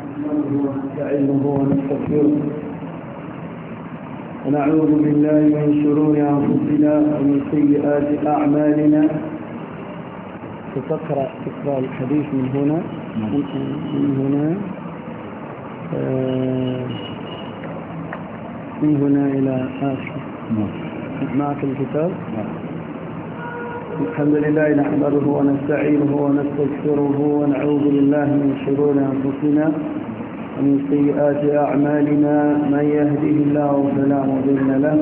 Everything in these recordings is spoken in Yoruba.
نحمده ونستعينه ونستغفره ونعوذ بالله من شرور أنفسنا ومن سيئات أعمالنا ستقرأ تقرأ الحديث من هنا من هنا من هنا إلى آخر معك الكتاب الحمد لله نحمده ونستعينه ونستغفره ونعوذ بالله من شرور أنفسنا ومن سيئات أعمالنا من يهده الله فلا مضل له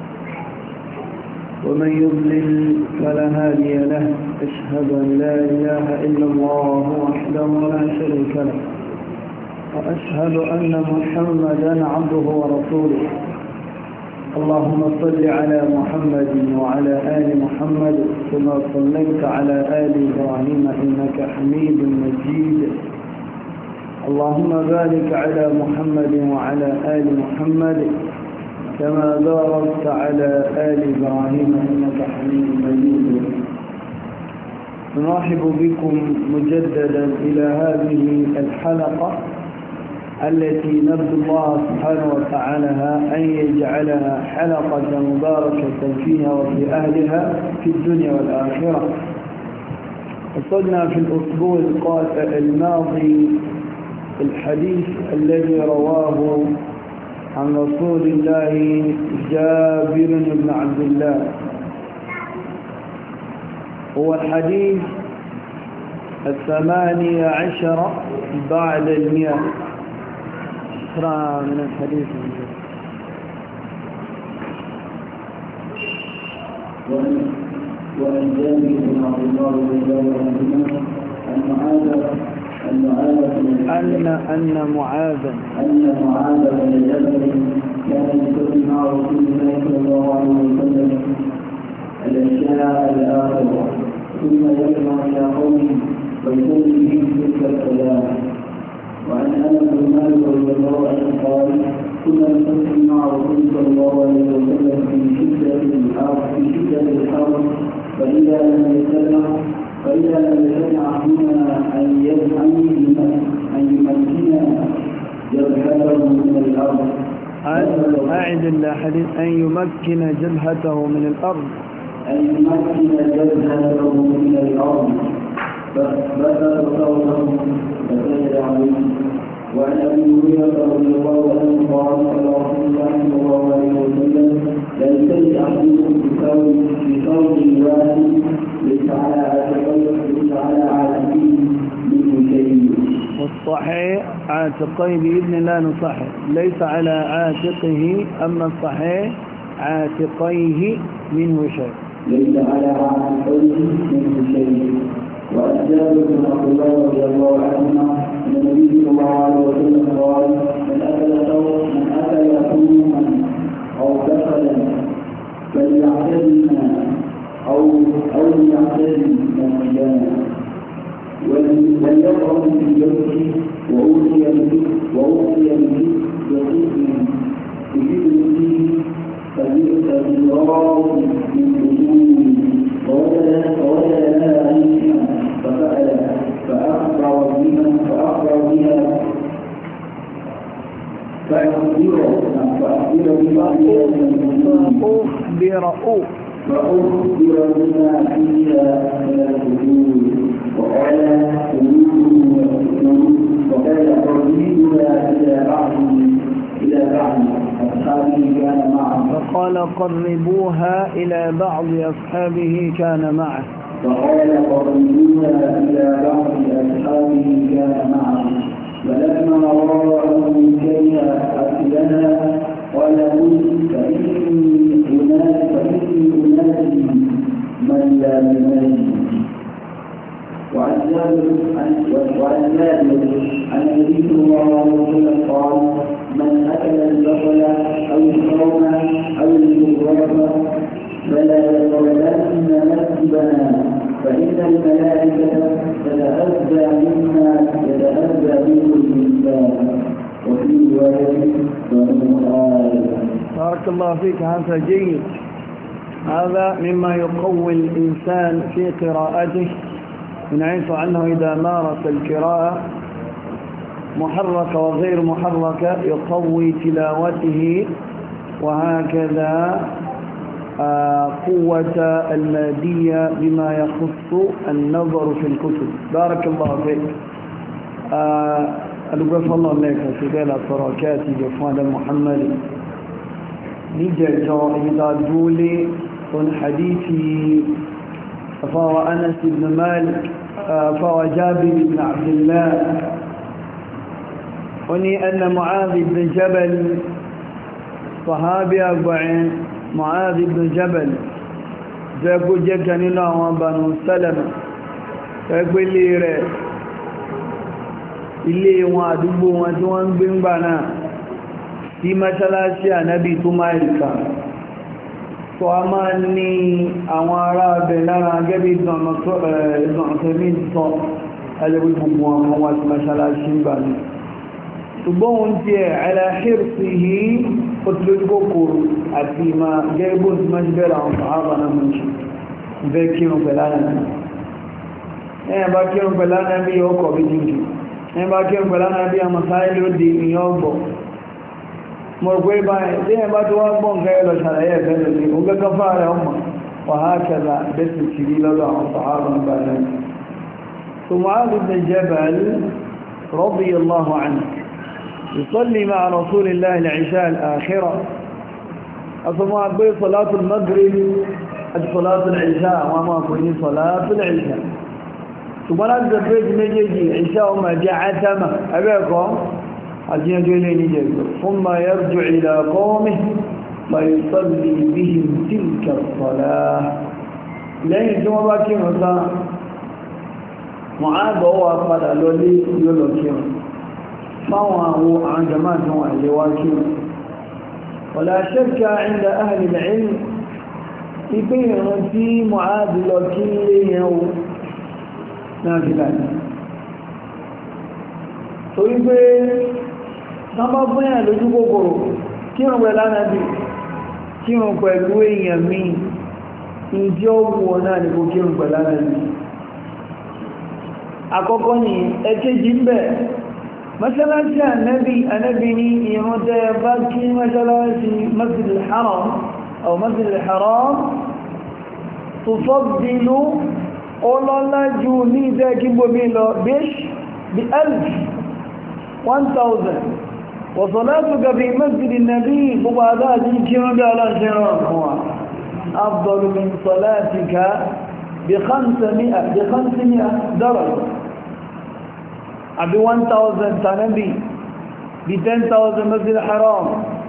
ومن يضلل فلا هادي له أشهد أن لا إله إلا الله وحده لا شريك له وأشهد أن محمدا عبده ورسوله اللهم صل على محمد وعلى آل محمد كما صليت على آل إبراهيم إنك حميد مجيد اللهم بارك على محمد وعلى آل محمد كما باركت على آل إبراهيم إنك حميد مجيد نرحب بكم مجددا إلى هذه الحلقة التي نرجو الله سبحانه وتعالى أن يجعلها حلقة مباركة فيها وفي أهلها في الدنيا والآخرة وصلنا في الأسبوع الماضي الحديث الذي رواه عن رسول الله جابر بن عبد الله هو الحديث الثمانية عشر بعد المئة اقرأ من الحديث وعن جابر بن عبد الله رضي الله عنهما أن معاذ أن معاذ أن أن معاذا أن معاذ بن جبل كان يصلي مع رسول الله صلى الله عليه وسلم العشاء الآخرة ثم يجمع إلى قومه ويصلي بهم تلك الصلاة وعن انس بن مالك رضي الله عنه قال كنا نصلي مع رسول صلى الله عليه وسلم في شده الحر في شده الحر فاذا لم يسمع فاذا لم يسمع منا ان يمكن ان يمكن جبهته من الارض أعد الحديث أن يمكن جبهته من الأرض ان يمكن جبهته من الارض فبدأ صوته فسجد عليه وعن ابي هريره رضي الله عنه قال قال رسول الله صلى الله عليه وسلم لا يسجد احدكم بثوب بثوب واحد ليس على عاتقيه ليس على عاتقيه منه شيء والصحيح عاتقيه بإذن الله نصحح ليس على عاتقه أما الصحيح عاتقيه منه شيء ليس على عاتقيه منه شيء وعن جابر بن عبد الله رضي الله عنهما ان النبي صلى الله عليه وسلم قال من اكل ثوب من اكل ثوما او دخلا فليعتزلنا او او ليعتزل مسجدنا وليقرأ في جوفه وأوتي به وأوتي به بقسم يجيب به فبئس بالراء من أصول فوجد فوجد لها عيشا ففعل فأخبر بها فأخبر بها فأخبر فأخبر ببعض فأخبر فأخبر بما فيها من الحدود وقال وقال قريبنا إلى بعض إلى بعض أصحابه كان معه فقال قربوها إلى بعض أصحابه كان معه فقال قريبنا إلى بعض أصحابه كان معه فلما رأوا كيف أكلنا قال قل فإني أنادي فإني أنادي من لا ينادي وعن جابر وعن جابر عن النبي صلى الله عليه وسلم قال من اكل البصل او الصوم او المغرب فلا يقربن مسجدنا فان الملائكه تتاذى مما يتاذى منه الانسان وفي روايه فهو بارك الله فيك هذا جيد هذا مما يقوي الإنسان في قراءته من حيث أنه إذا مارس القراءة محركة وغير محركة يقوي تلاوته وهكذا قوة المادية بما يخص النظر في الكتب بارك الله فيك ألقف الله لك سبيل التركات جفوان محمد نجا إذا دولي من حديث فهو أنس بن مالك فهو جابر بن عبد الله وني أن معاذ بن جبل صحابي أربعين معاذ بن جبل فيقول جكا نلا وبنو سلمة فيقول لي رẹ̀ ilé wọn àdúgbò wọn tí wọ́n ń gbé ń gbà náà sí mọ́ṣálásí ànábì tó máa ìkà tó a máa ní àwọn ará abẹ lára gẹ́bí ìdánọ̀tẹ́mí sọ ẹlẹ́gbẹ́ gbogbo àwọn wá sí mọ́ṣálásí ń gbà ní ṣùgbọ́n ohun tí ẹ̀ aláhírsì yìí ó ti lójú kòkòrò àti ìmá gẹ́gbó tí máa ṣe bẹ́rẹ̀ àwọn sàábà náà mọ́ ṣe bẹ́ kírun pẹ̀lánà ẹ̀yà bá kírun pẹ̀lánà bí ọkọ̀ bí jíjù ẹ̀yà bá kírun pẹ̀lánà bí a masáìlì ó di ìyàn ọgbọ̀ mọ̀ pé báyìí tí ẹ̀yà bá tó wá gbọ́n kẹ́ lọ ṣàlàyé ẹ̀fẹ́ lórí ó gẹ́gẹ́ fáàrẹ̀ ọmọ wàhákẹ́lá bẹ́sì kiri lọ́dọ̀ àwọn sàábà ń bá náà ثم عاد بن جبل رضي الله عنه يصلي مع رسول الله العشاء الآخرة أصمع بي صلاة المغرب صلاة العشاء وما كوني صلاة العشاء ثم نجد بيت نجيجي عشاء وما جاء عتمة أبيكم عزين جولي نجيب ثم يرجع إلى قومه فيصلي بهم تلك الصلاة لين ثم باكي مساء معاذ هو قد لولي يلوكيهم fáwọn àwọn àwọn jama'a tí wọ́n lè wá kí wala shakka inda ahli al-ilm ipé ìrìn tí Mu'adh lọ kí lè yẹn o náà fi láti torí pé sábà fúnyà lójú kòkòrò kírùn pẹ̀lú ánàbì kírùn pẹ̀lú èèyàn mi ìdí ọgbùn náà ni kò kírùn pẹ̀lú ánàbì àkọ́kọ́ ni ẹ̀kẹ́jì ń bẹ̀ mọ́ṣálásí ànábì ànábì ní ìrún tẹ́ bá kí mọ́ṣálásí masjidil haram aw masjidil haram tufaddilu ọlọ́lájú ní ìdẹ́ kí gbómi lọ bish bí alf 1000 wa salatuka fi masjidin nabi gbogbo adájí kí wọ́n bí aláṣẹ́rọ̀ fún wa afdalu min salatika bí 500 daraja àbí 1000 tànàbí bí 10,000 masjid haram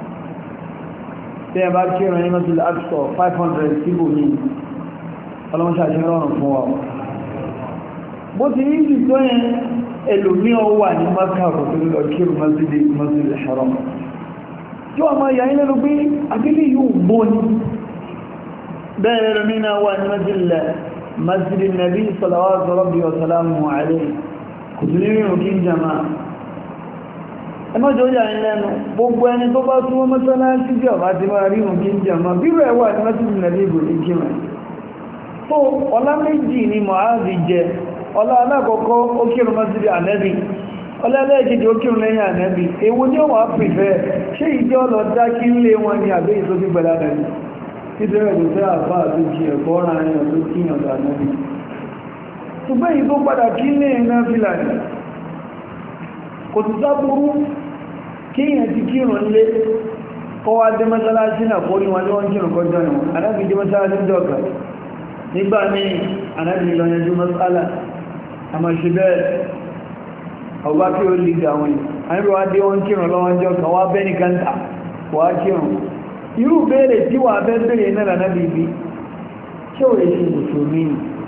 tí a bá kí ìrìn masjid al-aqsa 500 síbò ní ọlọ́mọṣà ṣe rọrùn fún wa bó ti ní ìsì tó yẹn ẹlòmí ọ wà ní makaro tó lọ kí ìrìn masjid haram tí wọ́n máa yà ilẹ̀ ló gbé agbélé yóò bó ní bẹ́ẹ̀ lómi náà wà ní masjid nabi salawatu rabbi wa salamu alayhi kùtùlérìn òkí jama ẹmọ́jọ́ yà ń lẹ́nu gbogbo ẹni tó bá túnmọ́ mọ́sánásí bí ọ̀bá ti máa rí òkí jama bírò ẹwà ní mọ́sílì nàbí ìbò ní kíma tó ọlá méjì ni mọ̀háàzì jẹ ọlá alákọ̀ọ́kọ́ ó kírun mọ́sílì ànẹ́bì ọlá ẹlẹ́ẹ̀kejì ó kírun lẹ́yìn ànẹ́bì èwo ni ó wà pìfẹ́ ṣé ìjọ lọ dá kí ń lé wọn ni àbẹ́ ìsókí gbẹ̀lá nàbì títẹ̀rẹ̀ tó fẹ́ àfá àti kí ẹ̀kọ́ ọ̀ràn ẹ̀yàn tó kíyàn dà nàbì ṣùgbọ́n èyí tó padà kí ní ẹ̀nà fìlàní kò tó sáburú kí èyàn ti kírùn lé kọwa dé mọ́sálásí náà kó ní wọn ní wọ́n kírùn kọjọ́ ní wọn anábi dé mọ́sálásí jọ́gà nígbà ní anábi lọ́yẹjú mọ́sálà a ma ṣe bẹ́ẹ̀ ọba kí ó lè gbà wọn anábi wá dé wọ́n kírùn lọ́wọ́n jọ́gà wá bẹ́ ní kanta wá kírùn irú béèrè tí wà bẹ́ béèrè náà lànàbí bí ṣé ò lè ṣe mùsùlùmí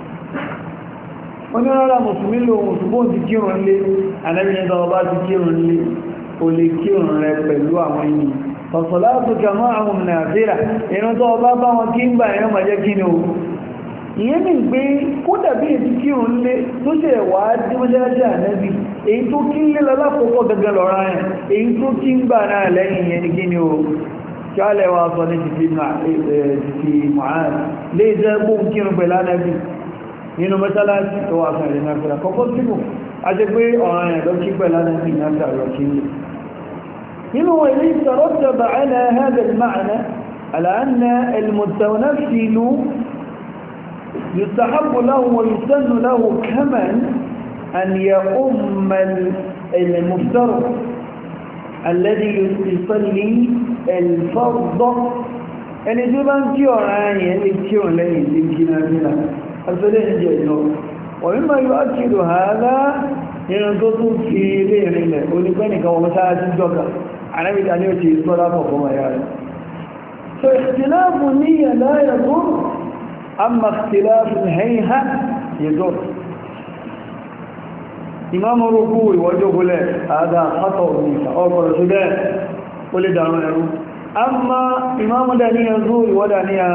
wọ́n rárá mùsùlùmí lò mùsùlùmí ti kírùn lé anábìnrin tó bá ti kírùn lé o lè kírùn rẹ pẹ̀lú àwọn ènìyàn fọ̀sọ̀lá tó kàmọ́ àwọn nàìjíríà ìran tó bá bá wọn kí ń gbà ẹ̀rọ màjẹ́ kí ni o ìyẹn ní pé kó dàbí ètí kírùn lé tó ṣe wà á dí mọ́ṣáláṣí ànábì èyí tó kí ń lé lọ́lápọ̀pọ̀ gẹ́gẹ́ lọ́ra ẹ̀ èyí tó kí ń gbà náà lẹ́yìn yẹn ní kí ni o kí á lẹ́wà sọ ní títí mọ̀hán lè jẹ́ gbóhùn kírùn pẹ̀lú ànábì nínú mẹ́sálásí tó wà fún ìrìnà fìlà kọ́kọ́ síbò a jẹ́ pé ọ̀ràn ẹ̀dọ́ kí pẹ̀lá náà bí náà tààrọ kí ní nínú ilé ìtàrọ́tàbà ala hada al-ma'na ala anna al-mutawaffil yustahabbu lahu wa yusannu lahu kaman an ya'umma al-muftar الذي يصلي الفرض ẹni tí ó bá ń kí ọ̀rọ̀ ayẹ̀ lè kí ọ̀ lẹ́yìn tí kí náà nílá asọ́lẹ̀ ìjẹ́ ìlọ ọ̀mímọ̀ yóò kìrò hàádá nínú tó tún fi ilé ìrìnlẹ̀ onígbẹ́nìkan wọn sáà sí jọka anábìta ní ó ti sọ́lá fọ̀fọ́ maya rẹ̀ so ìtìláàfù ní yàlá yàtọ̀ amma ìtìláàfù hẹ́yìnhá yàtọ̀ ìmáàmù rúkú ìwọ́jọ́ gúnlẹ̀ àádá pátọ̀ òmìnira ọkọ̀rọ̀ sí bẹ́ẹ̀ ó lè dàrún ẹrú amma imamu daniya zuwa wa daniya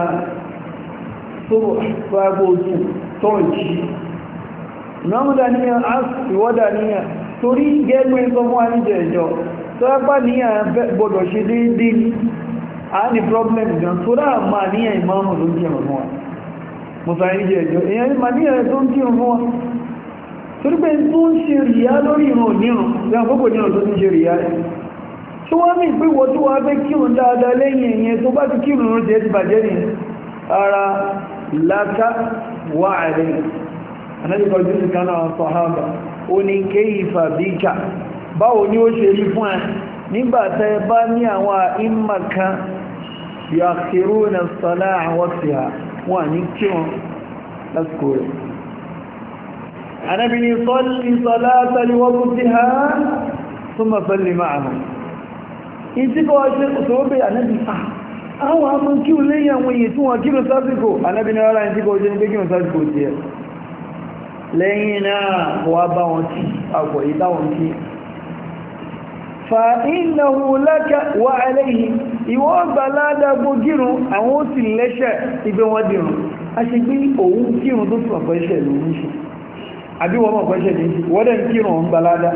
sabotu tonci imamu daniya asi wa daniya torí gẹ́gbẹ́ ìsọmọ́ àníjẹ̀ ìjọ tó ẹgbà níyà gbọdọ̀ ṣe déédé ní a ní problem gan tó rá ma níyà imamu ló ń kí ọmọ wa musa àníjẹ̀ ìjọ èyàn ma níyà tó ń kí ọmọ wa torí pé tó ń ṣe ríyá lórí ìrùn onírùn tó wá ní ìpéwọ̀ tó wá fẹ́ kírùn dáadáa lẹ́yìn èyàn tó bá ti kírùn rẹ̀ jẹ́ ti bàjẹ́ ní ara láká wà rẹ̀ anájẹ́kọ̀ọ́jú sí kaná sọ̀hábà ó ní kéyìfà bíkà báwo ni ó ṣe rí fún ẹ nígbàtẹ́ bá ní àwọn ìmàkan yàkìrúnà sọ́lá àwọn tí a wà ní kírùn lásìkò rẹ̀ anábi ni sọ́lì sọ́lá tàbíwọ́kú tí ha súnmọ̀ sọ́lì máa ìtí kọ́ ṣe òṣòwò bẹ́ ànábì àwọn àmọ́ kí o léyìn àwọn èyí tí wọ́n kírò sásìkò ànábì ní ara ìtí kọ́ ṣe ní pé kírò sásìkò tí ẹ lẹ́yìn náà wà bá wọn tí àpọ̀ ìdáwọn tí fa innahu laka wa alayhi ìwọ́ gbà ládàgbò kírùn àwọn ó sì lẹ́ṣẹ̀ ìgbé wọn dìrùn a ṣe gbé òun kírùn tó tún ọ̀pọ̀ iṣẹ́ ló ń ṣe àbí wọ́n mọ̀ pẹ́ṣẹ̀ ní wọ́dẹ̀ kírùn ọ̀n gbà ládà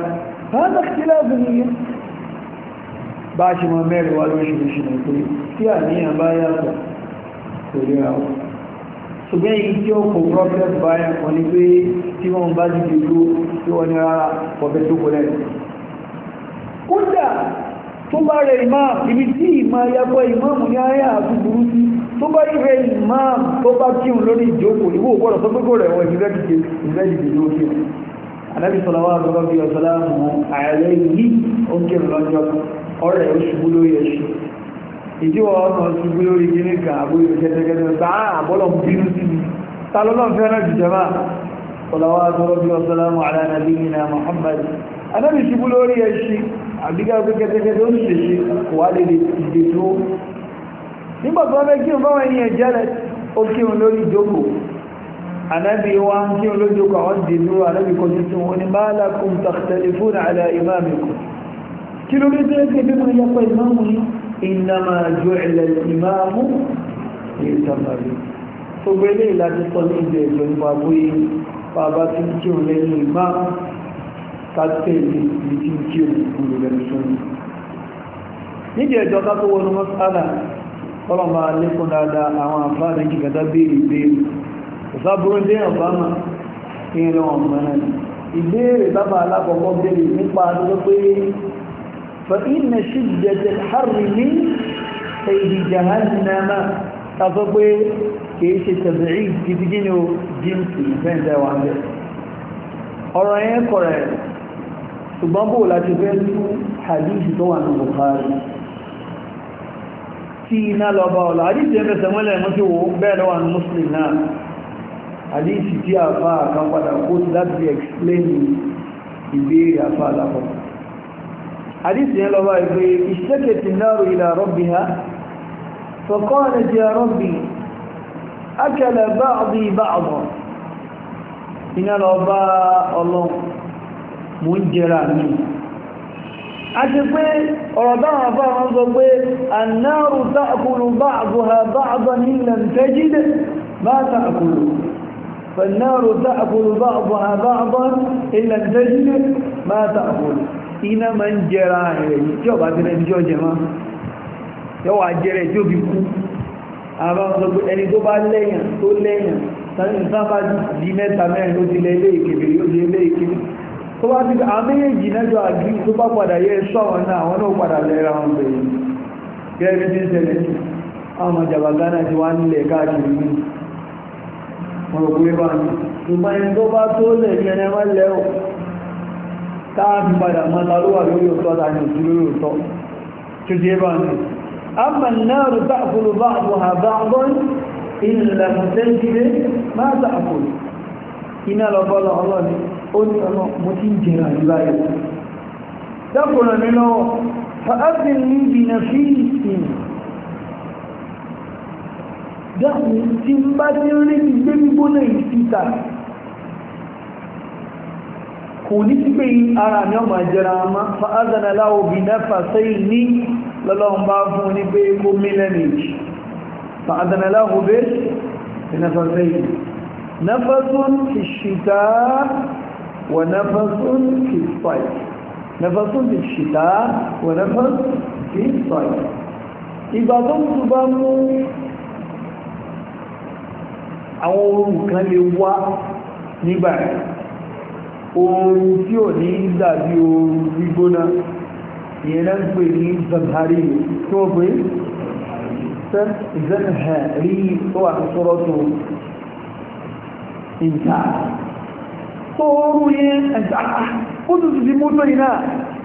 bá ṣe mọ mẹ́rin wá lóṣìṣì náà pé tí àníyàn bá yàtọ̀ kò rí àwọn ṣùgbọ́n èyí tí ó kò problem báyà kan ní pé tí wọ́n bá dìde tó tí wọ́n ní rárá ọ̀bẹ tó kò lẹ́yìn kódà tó bá rẹ̀ imam ibi tí ìmọ̀ ayapọ̀ imam ní ayá àti burú sí tó bá rẹ̀ imam tó bá kíhùn lórí ìjókòó ìwò gbọ́dọ̀ tó gbogbo rẹ̀ wọ́n ìfẹ́dìdì ló kí anábì sọ̀rọ̀ wà gbọ́dọ̀ bí ọ̀sọ̀lá mọ̀ àyàlẹ́ yìí ó ń kírun lọ́jọ́ ọ̀rẹ́ òṣùgbú lórí ẹ̀ṣù ìjíwọ̀ ọmọ ṣùgbú lórí gíní kan àbúrò kẹtẹkẹtẹ sáà àbọ́lọ̀ bínú sí ni tàlọ́lọ́ fẹ́ràn jùjọba ọ̀làwà tọrọ bí ọ̀sọ́lámù alánàbíyìnà Muhammad anábì ṣùgbú lórí ẹ̀ṣù àbíká pé kẹtẹkẹtẹ ó ṣe ṣe kò wá lè dìde tó nígbà tó fẹ́ kírun báwọn ènìyàn jẹ́rẹ̀ ó kírun lórí ìjókòó anábì wa ń kírun lórí ìjókòó àwọn dìdúró anábì kọjú sí wọn ni ma lakum takhtalifuna ala imamikum kí ló rí tẹ́lẹ̀ bí wọ́n yẹ́pọ̀ ìmáàmù ní innama ju'ila al-imamu ìtàmàrí tó gbélé ìlàjí sọ ní ìdẹ̀ ìjọ nípa bóyí bàbá tí kí o lẹ́yìn ìmáàmù kátẹ́lì ní tí kí o kúrò lẹ́nu sọ́nà nídìí ẹjọ́ ká tó wọnú mọ́sálà kọ́lọ̀mà lẹ́kùn dáadáa àwọn àfáàrí jìgàdá béèrè béèrè ìsábúrú dé ọ̀bámà kí ń lọ́wọ́ mọ́nà ìbéèrè bábà alákọ̀ọ́kọ́ béèrè nípa àdúgbò pé فإن شدة الحر من سيد جهنم تفضل كيش تبعيد تبجينه جنسي فين ده وعنده ọ̀rọ̀ yẹn kọ̀rẹ̀ ṣùgbọ́n bó láti fẹ́ tú hadith tó wà ní Bukhari tí iná lọ bá ọ̀lá hadith yẹn fẹ́sẹ̀ mọ́lẹ̀ mọ́ sí wo bẹ́ẹ̀ lọ́wà ní Muslim náà hadith tí a fa kan padà kó láti fi explain ìbéèrè àfà alákọ̀ọ́ حديث يلا باي اشتكت النار إلى ربها فقالت يا ربي أكل بعضي بعضا إن الأباء الله منجراني أشفي رضاها فهم ضبي النار تأكل بعضها بعضا إن لم تجد ما تأكل فالنار تأكل بعضها بعضا إن لم تجد ما تأكل iná ma ń jẹra rẹ̀ yìí tí ọba tẹ́lẹ̀ ìjọ jẹ máa yọ́ wà jẹ́rẹ̀ tí ó fi kú àwọn ọmọ ọgbẹ̀ ẹni tó bá lẹ́yìn tó lẹ́yìn sábà di mẹ́ta mẹ́rin ló ti lẹ́ ilé ìkèbèrè yóò di ilé ìkèbèrè tó bá ti àwọn méjèèjì nájọ àgbí tó bá padà yẹ ẹ̀ṣọ́ àwọn náà àwọn náà padà lẹ́ra wọn bẹ̀rẹ̀ gẹ́gẹ́ bí ń ṣẹlẹ̀ sí àwọn ọjàbà Ghana ti wá nílẹ̀ káàkiri ní ọ̀rọ̀gbé bá ní ṣùgbọ́n ẹni tó bá tó lẹ̀ ní ẹni wọ́n lẹ́ ò káàkiri padà mọ́ta ló wà lórí òtọ́ tàbí òtú lórí òtọ́ tó jẹ́ bá ní أما النار تأكل بعضها بعضا إن لم تجد ما تأكل iná lọ bọ́lọ̀ ọlọ́ni ó ní ọlọ́ mo ti ń jẹrà ìbáyé dákùnrin mi lọ́wọ́ fa'afin ní ìbìnà fi ìsìn dákùn tí ń bá tí ń rí ní gbé gbígbóná ìsìta kò ní sí pé ara mi ọmọ jẹrà ma fa'azana láwọ́ bí náfà sẹ́yìn ní lọ́lọ́run bá fún ní pé kó mílẹ̀ méjì fa'azana láwọ́ bẹ́ náfà sẹ́yìn نفس في الشتاء ونفس في الصيف نفس في الشتاء ونفس في الصيف ìgbà tó ń túbá mú àwọn oòrùn kan lè wá nígbà oòrùn tí ò ní dàbí oòrùn gbígbóná ìyẹn náà ń pè ní zamhari tó pé zamhari tó wà ní sọ́rọ̀ tó ìta tó rú yẹn ẹ̀ta ó tún ti mú tó iná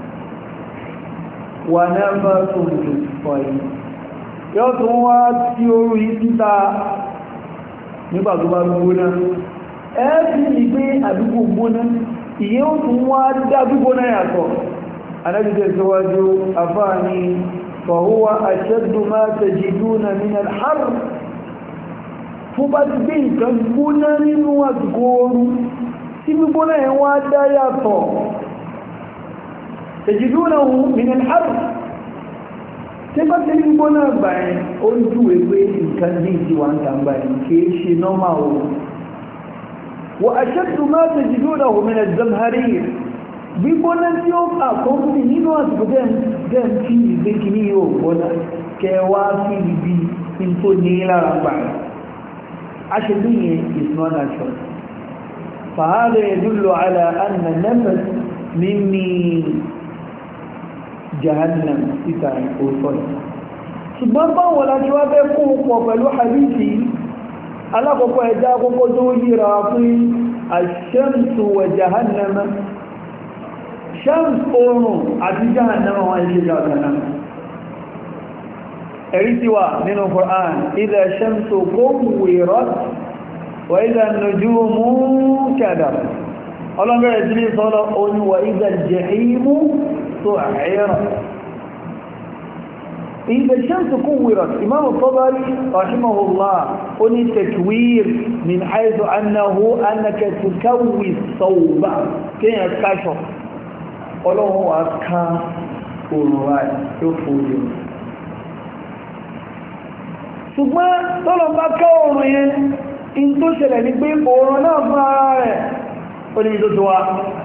wà náà bá tó ń tó pọ̀ yìí yóò tún wá tí orú yìí títa nígbà tó bá gbóná ẹ́ẹ̀fì ìgbé àdúgbò gbóná ìyẹ́ ó tún wá dá gbígbóná yàtọ̀ anájúdẹ̀ síwájú afáà ni fọ̀húwá ashaddu ma tajiduna min al-harr tó bá ti gbé nǹkan gbóná nínú àsìkò ooru tí gbígbóná ẹ̀ wá dá yàtọ̀ tẹ̀jìdúnà ohun mìíràn àrùn tí bá ti gbígbóná gbà ẹ̀ ó ń júwe pé nǹkan ní ìdíwà ń tàbí ẹ̀ kìí ṣe nọ́mà ohun wà aṣẹ́tù máa tẹ̀jìdúnà ohun mìíràn zamhari gbígbóná tí ó àkọ́kùnrin nínú àsìkò dẹ́m tí ìgbé kìíní yóò gbóná kẹwàá sí ibi tó ní lára gbà ẹ̀ عشرية is not natural فهذا يدل على أن النفس مني جهنم ستاي أوصل ṣùgbọ́n báwọn láti wá fẹ́ kún pọ̀ pẹ̀lú hadithi alákọ̀ọ́kọ́ ẹ̀dá àkọ́kọ́ tó yíra fún àṣẹ́mùsù wà jahannama ṣẹ́mùs oòrùn àti jahannama wọ́n ṣe jahannama ẹ̀rí tí wà nínú Qur'an idha shamsu kuwirat wa idha an-nujumu kadarat ọlọ́gbẹ̀rẹ̀ tí ní sọ́lọ́ oní wa idha al-jahimu su'irat idha shamsu kuwirat imam al-Tabari rahimahullah oní takwir min haythu annahu annaka tukawwi thawba kíyàn káṣọ ọlọ́run wa ká òrùn ráì tó fòrò ṣùgbọ́n tọ́lọ̀ bá ká oòrùn yẹn in tó ṣẹlẹ̀ ní pé oòrùn náà fún ara rẹ̀ ó ní tó tó wá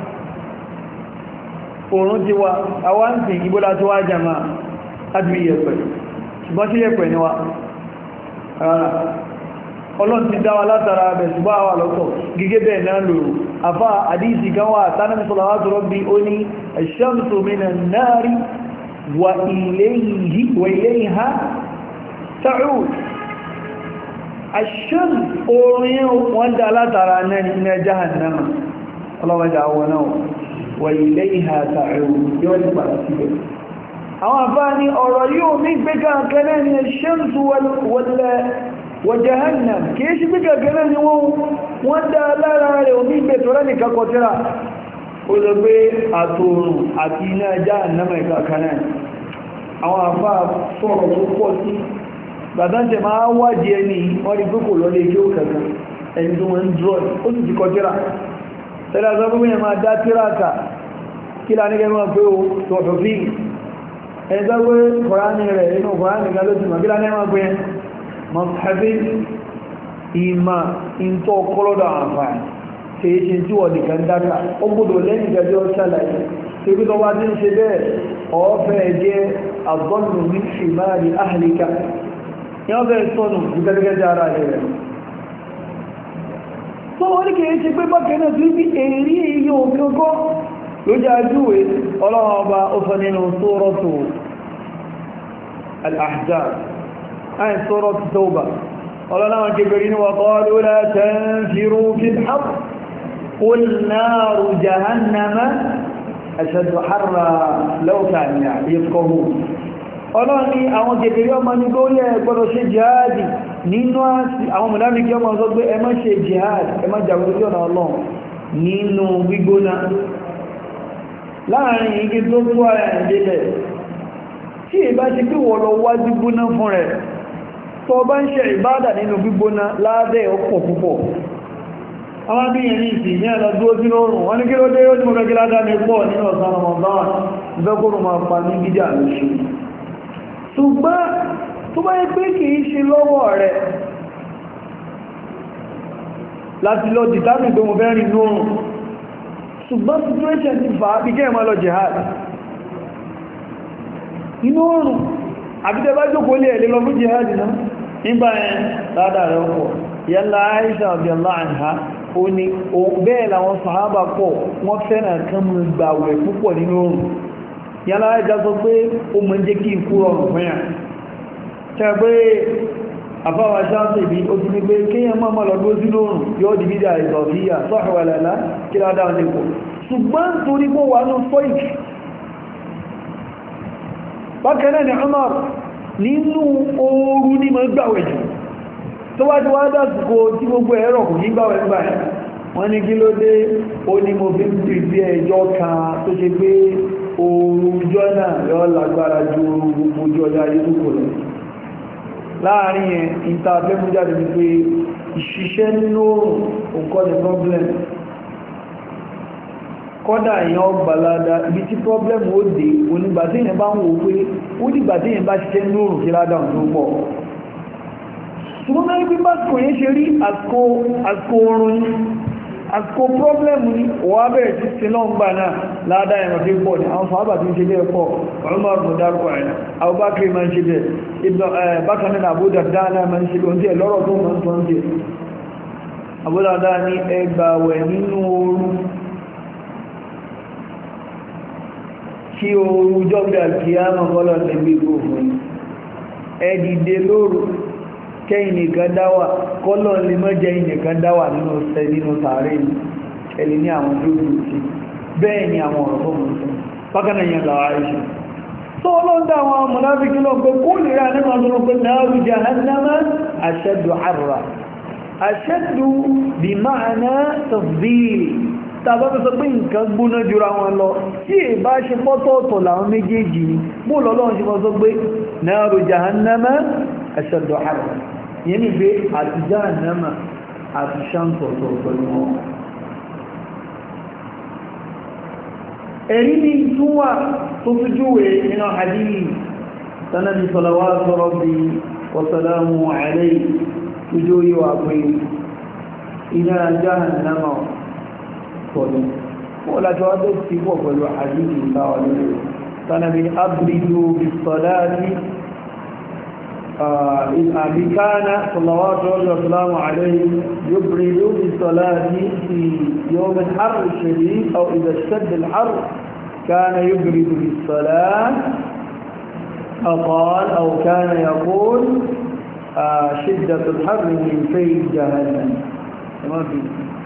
oòrùn ti wá àwọn ń sìn ìbúlá tó wá jama láti bí yẹ̀pẹ̀ ṣùgbọ́n tí yẹ̀pẹ̀ ni wá rárá ọlọ́n ti dáwà látara abẹ̀ ṣùgbọ́n àwà lọ́tọ̀ gẹ́gẹ́ bẹ́ẹ̀ náà lòrò afá àdíjì kan wà tánàmì salawatu rabbi ó ní ash-shamsu minan nari wa ilayha ta'ud ash-shams orin wọ́n dá látara náà ní jahannama ọlọ́wọ́dá àwọn náà wa ilayha ta'ud yóò ní padà síbẹ̀ àwọn afá ní ọ̀rọ̀ yóò ní gbé kankanáà ní ash-shamsu wa jahannam kìí ṣe gbé kankanáà ni wọ́n dá lára rẹ̀ omi ìgbẹ̀tọ̀rẹ́ nìkan kọtíra ó lọ pé àtòrùn àti iná jahannama ìkàkanáà àwọn afá sọ̀rọ̀ tó pọ̀ sí gbàdájẹ̀ máa wájí ẹni wọ́n rí pípò lọ lè kí ó kẹ̀kẹ́ ẹni tó wọ́n drọ́ ó sì ti kọ tíra tẹ́lá sọ́gbọ́n yẹn máa dá tíra kà kí lá nígbẹ́ máa pé o tọ̀tọ̀ fi ẹni tó gbé kọ̀ránì rẹ̀ inú kọ̀ránì ga ló ti mọ̀ kí lá nígbẹ́ máa pé mọ̀fẹ́fẹ́ ìmà ìntọ́ kọ́lọ́dọ̀ àǹfààní tí é ṣe tí wọ́n nìkan dáka ó gbọ́dọ̀ lẹ́yìn gẹ́gẹ́ ṣàlàyé tí ó tó wá tí ń ṣe bẹ́ẹ̀ ọ̀ọ́fẹ́ jẹ́ àbọ́nù ní ṣìmáàrí áhìlíkà yán bẹ̀rẹ̀ sọ́nù gẹ́gẹ́gẹ́ ara rẹ̀ tó wọ́n ní kìí ṣe pé bákẹ́ náà tí bí èrí èyí òkèkọ́ lójú ajúwe ọlọ́run ọba ó sọ nínú sórọ́tù al-ahzab ayin sórọ́tù tauba ọlọ́run àwọn kèbèrè ní waqalu la tanfiru fil harr qul naru jahannama ashaddu harra law kanu yafqahun ọlọ́run ní àwọn kèbèrè ọmọ ní góyẹ gbọ́dọ̀ ṣe jihadi nínú àwọn mùnáfíkí ọmọ sọ pé ẹ má ṣe jihad ẹ má jà lójú ọ̀nà ọlọ́run nínú gbígbóná láàrin igi tó tó ara ìdílẹ̀ tí ìbá ti pí wọ́n lọ wájú gbóná fún rẹ̀ tó bá ń ṣe ìbádà nínú gbígbóná láàbẹ̀ ọ̀pọ̀ púpọ̀ àwọn bí yẹn ní ìsìn ní ẹ̀lọ dúró sí lórùn wọ́n ní kí ló dé ó ní mo fẹ́ kí ládá mi pọ̀ nínú ọ̀sán Ramadan ìfẹ́kùrù máa pa ní gíjà lóṣù ṣùgbọ́n tó bá yẹ pé kìí ṣe lọ́wọ́ rẹ̀ láti lọ dìtàmì tó mo fẹ́ rìn lórùn ṣùgbọ́n situation ti fà á bí kẹ́ ẹ̀mọ́ lọ jihad inú oòrùn àbídẹ́ bá jókòó lè ẹ̀lẹ́ lọ fún jihad náà nígbà ẹ̀ ládàá rẹ̀ pọ̀ yẹ́lá Aisha radiyallahu anha ó ní bẹ́ẹ̀ làwọn sàhábà pọ̀ wọ́n fẹ́ràn kan mú gbàwẹ̀ púpọ̀ nínú oòrùn yẹ́lá Aisha sọ pé ó mọ́ jẹ́ kí ikú rọrùn fún yà tẹ́ pé àfáwà sáàtì bí ó ti ní pé kíyàn máa máa lọ́dún sí lóòrùn yóò di bídà ìtọ̀fíyà sọ́hẹ̀wẹ̀lẹ̀lá kí ládá ní kò ṣùgbọ́n torí kó wà ní stoic bákanáà ni Umar nínú ooru ní mọ́ gbàwẹ̀ jù tó wá ti wá dásìkò tí gbogbo ẹ̀rọ kò ní gbàwẹ̀ gbà ẹ̀ wọ́n ní kí ló dé ó ní mo fi ń pè bí ẹjọ́ kan tó ṣe pé ooru ọjọ́ náà yọ lágbára ju ooru gbogbo ọjọ́ ayé tó kò lọ láàrin ẹ̀ ìtàfẹ́mújáde ní pé ìṣiṣẹ́ nínú nǹkan ní problem kọ́dà èèyàn gbalada ibi tí problem ó dé onígbàtí èèyàn bá ń wò pé ó dìgbàtí èèyàn bá ṣiṣẹ́ nínú òrùn kí ládà tó pọ̀ ṣùgbọ́n mẹ́rin pípá kò yẹ́ ṣe rí àsìkò oorun ní àsìkò problem ní wà bẹ̀rẹ̀ sí sí náà gbà náà ládà ẹ̀rọ tí pọ̀ ní àwọn fàábà tí ń ṣe bẹ́ẹ̀ pọ̀ Umar mú dárúkọ ẹ̀ Abubakar máa ń ṣe bẹ́ẹ̀ bákan náà Abu Darda náà máa ń ṣe bẹ́ẹ̀ lọ́rọ̀ tó máa ń tọ́ ń jẹ Abu Darda ní ẹgbàwẹ̀ nínú ooru kí ooru jọ́gbẹ̀ àkíyàmọ̀ kọ́lọ̀ lẹ́gbẹ̀ gbogbo ẹ̀dìdè lóru kẹ́yìn nìkan dáwà kọ́lọ̀ lè mọ́ jẹ́ ìnìkan dáwà nínú ọ̀sẹ̀ nínú tààrí ẹ̀lì ní àwọn tó rú sí bẹ́ẹ̀ ni àwọn ọ̀rọ̀ fún mọ̀ bákanáà yẹn lọ àìṣẹ́ tó ọlọ́dá àwọn mọ̀láfíkí lọ pé kó lè rà nínú ọdún pé náàrù jahannama ashaddu harra ashaddu bí ma'ana tafdili tàbá fẹ́ sọ pé nǹkan gbóná jura wọn lọ tí è bá ṣe pọ́tọ̀ọ̀tọ̀ làwọn méjèèjì ni bó lọ́lọ́run ṣe mọ́ sọ pé náàrù jahannama ashaddu harra yẹn ni pé àti jahannama àti ṣáǹtọ̀tọ̀ pẹ̀lú wọn ẹ̀rí ní túnwà tó fi júwé nínú hadith sanadi salawatu rabbi wa salamu alayhi tujú yíwa pé iná jahannama pọ̀lú wọ́n lájọ́ ọdọ́ ti pọ̀ pẹ̀lú àdíjì ìtawà lórí sanadi abridu bisalati أبي كان صلوات الله وسلامه عليه يبرد بالصلاة في يوم الحر الشديد أو إذا اشتد الحر كان يبرد بالصلاة أقال أو كان يقول آه شدة الحر من في جهنم ما في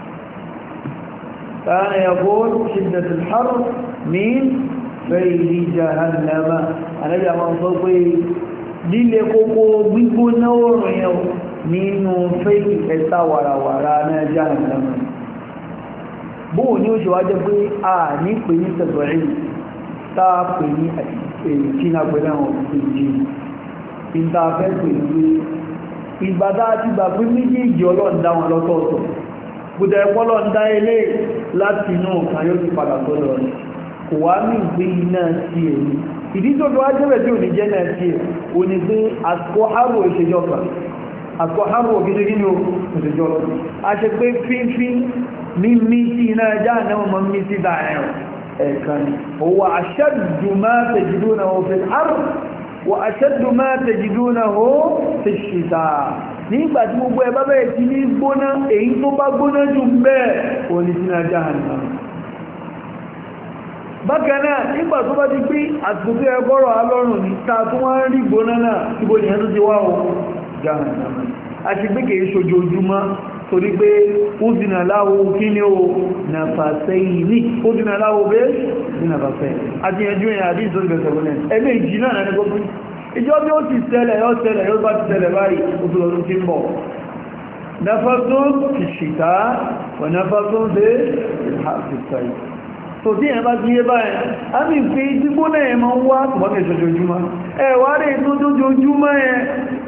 كان يقول شدة الحر من في جهنم أنا جاء صوتي líle kókó gbígbóná oòrùn yẹn nínú fẹ́ẹ̀kì ẹ̀ta wàràwàrà náà jahannama bóò ní ó ṣe wá jẹ́ pé a ní pè ní tẹ̀bọ̀rí táa pè ní ìkínà pẹ̀lú àwọn òjì ìtafẹ́ pè ní ìgbàdá àti ìgbà pé méjèèjì ọlọ́ndá wọn lọ́tọ̀ọ̀tọ̀ gbùdẹ̀ pọ́lọ́ndá ilé láti inú kan yóò ti padà sọ́dọ̀ rẹ̀ kò wá ní ìgbé iná sí èyí ìdí tó tó wá jẹ́bẹ̀ tí ò ní jẹ́ náà sí ẹ̀ o ní pé àsìkò àrò ìṣèjọ́ kan àsìkò àrò ògidì gíní o ìṣèjọ́ lọ a ṣe pé fífí mímí sí iná ẹjá náà mọ́ mí sí dáẹ̀rọ ẹ̀kan owó aṣẹ́dù máa tẹ̀jìdó náà ó fi àrò wọ aṣẹ́dù máa tẹ̀jìdó náà ó fi ṣìta nígbà tí gbogbo ẹ bá bẹ̀rẹ̀ sí ní gbóná èyí tó bá gbóná jù bẹ́ẹ̀ o ní sínú ajá hàn bákanáà nígbà tó bá ti pé àsìkò tó ẹgbọ́rọ̀ alọ́rùn ní ta tó wá ń rí gbóná náà ibo ni ẹ̀tọ́ ti wá o jahannama a ti gbé kèé ṣojoojúmọ́ torí pé ó dínà láwọ́ kí ní o nàfàṣẹ́yìn ní ó dínà láwọ́ bẹ́ ní nàfàṣẹ́yìn àti ẹjú ẹ̀yà àdí ìsọ́sì bẹ̀sẹ̀ wọlẹ̀ ẹgbẹ́ ìjì náà ní gbogbo ìjọ bí ó ti ṣẹlẹ̀ yóò ṣẹlẹ̀ yóò bá ti ṣẹlẹ̀ báyìí ó tó lọ́dún tí ń bọ̀ nafasun fi ṣìta wà nafasun dé ìhàfisàí so tí ẹ̀ bá ti yé báyìí a ní pé gbígbóná ẹ̀ máa ń wá tùbọ́kẹ̀ ṣojoojúmọ́ ẹ̀ wá rí tó jójoojúmọ́ ẹ̀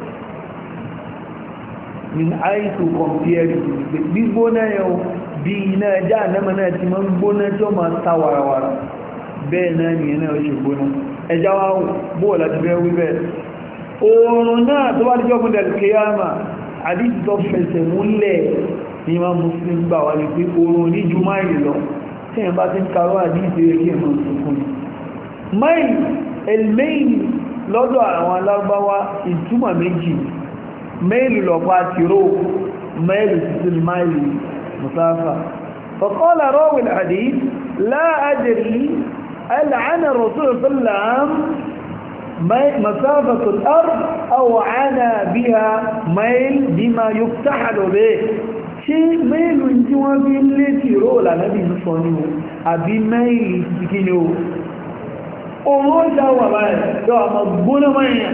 min aitu compare gbígbóná ẹ̀ o bí iná ẹjá ànẹ́mọ̀ náà ti máa ń gbóná tí ó máa ta warawara bẹ́ẹ̀ náà ni ẹ̀nà ṣe gbóná ẹjá wá bóò láti bẹ́ wí bẹ́ẹ̀ oòrùn náà tó bá díjọ́ fún dẹ̀lkìyàmà àdíjì tó fẹsẹ̀ múlẹ̀ ní ma muslim gbà wá ní pé oòrùn ní ju máìlì lọ tí ẹ̀ bá ti ń karọ́ àdíjì rẹ̀ kí ẹ̀mọ̀ tuntun máìlì elmail lọ́dọ̀ àwọn alágbáwá ìtumọ̀ méjì máìlì lọ́pá tìró máìlì títí máìlì musafa فقال راوي الحديث لا أدري ألعن الرسول صلى الله عليه وسلم مسافة الأرض أو عنا بها ميل بما يفتحل به ṣe mẹ́lù tí wọ́n bí lé tí ró lànàbí ń sọ ní o àbí mẹ́ìlì ti kí ni o ohun ó já wà báyìí tó àmà gbóná mẹ́yàn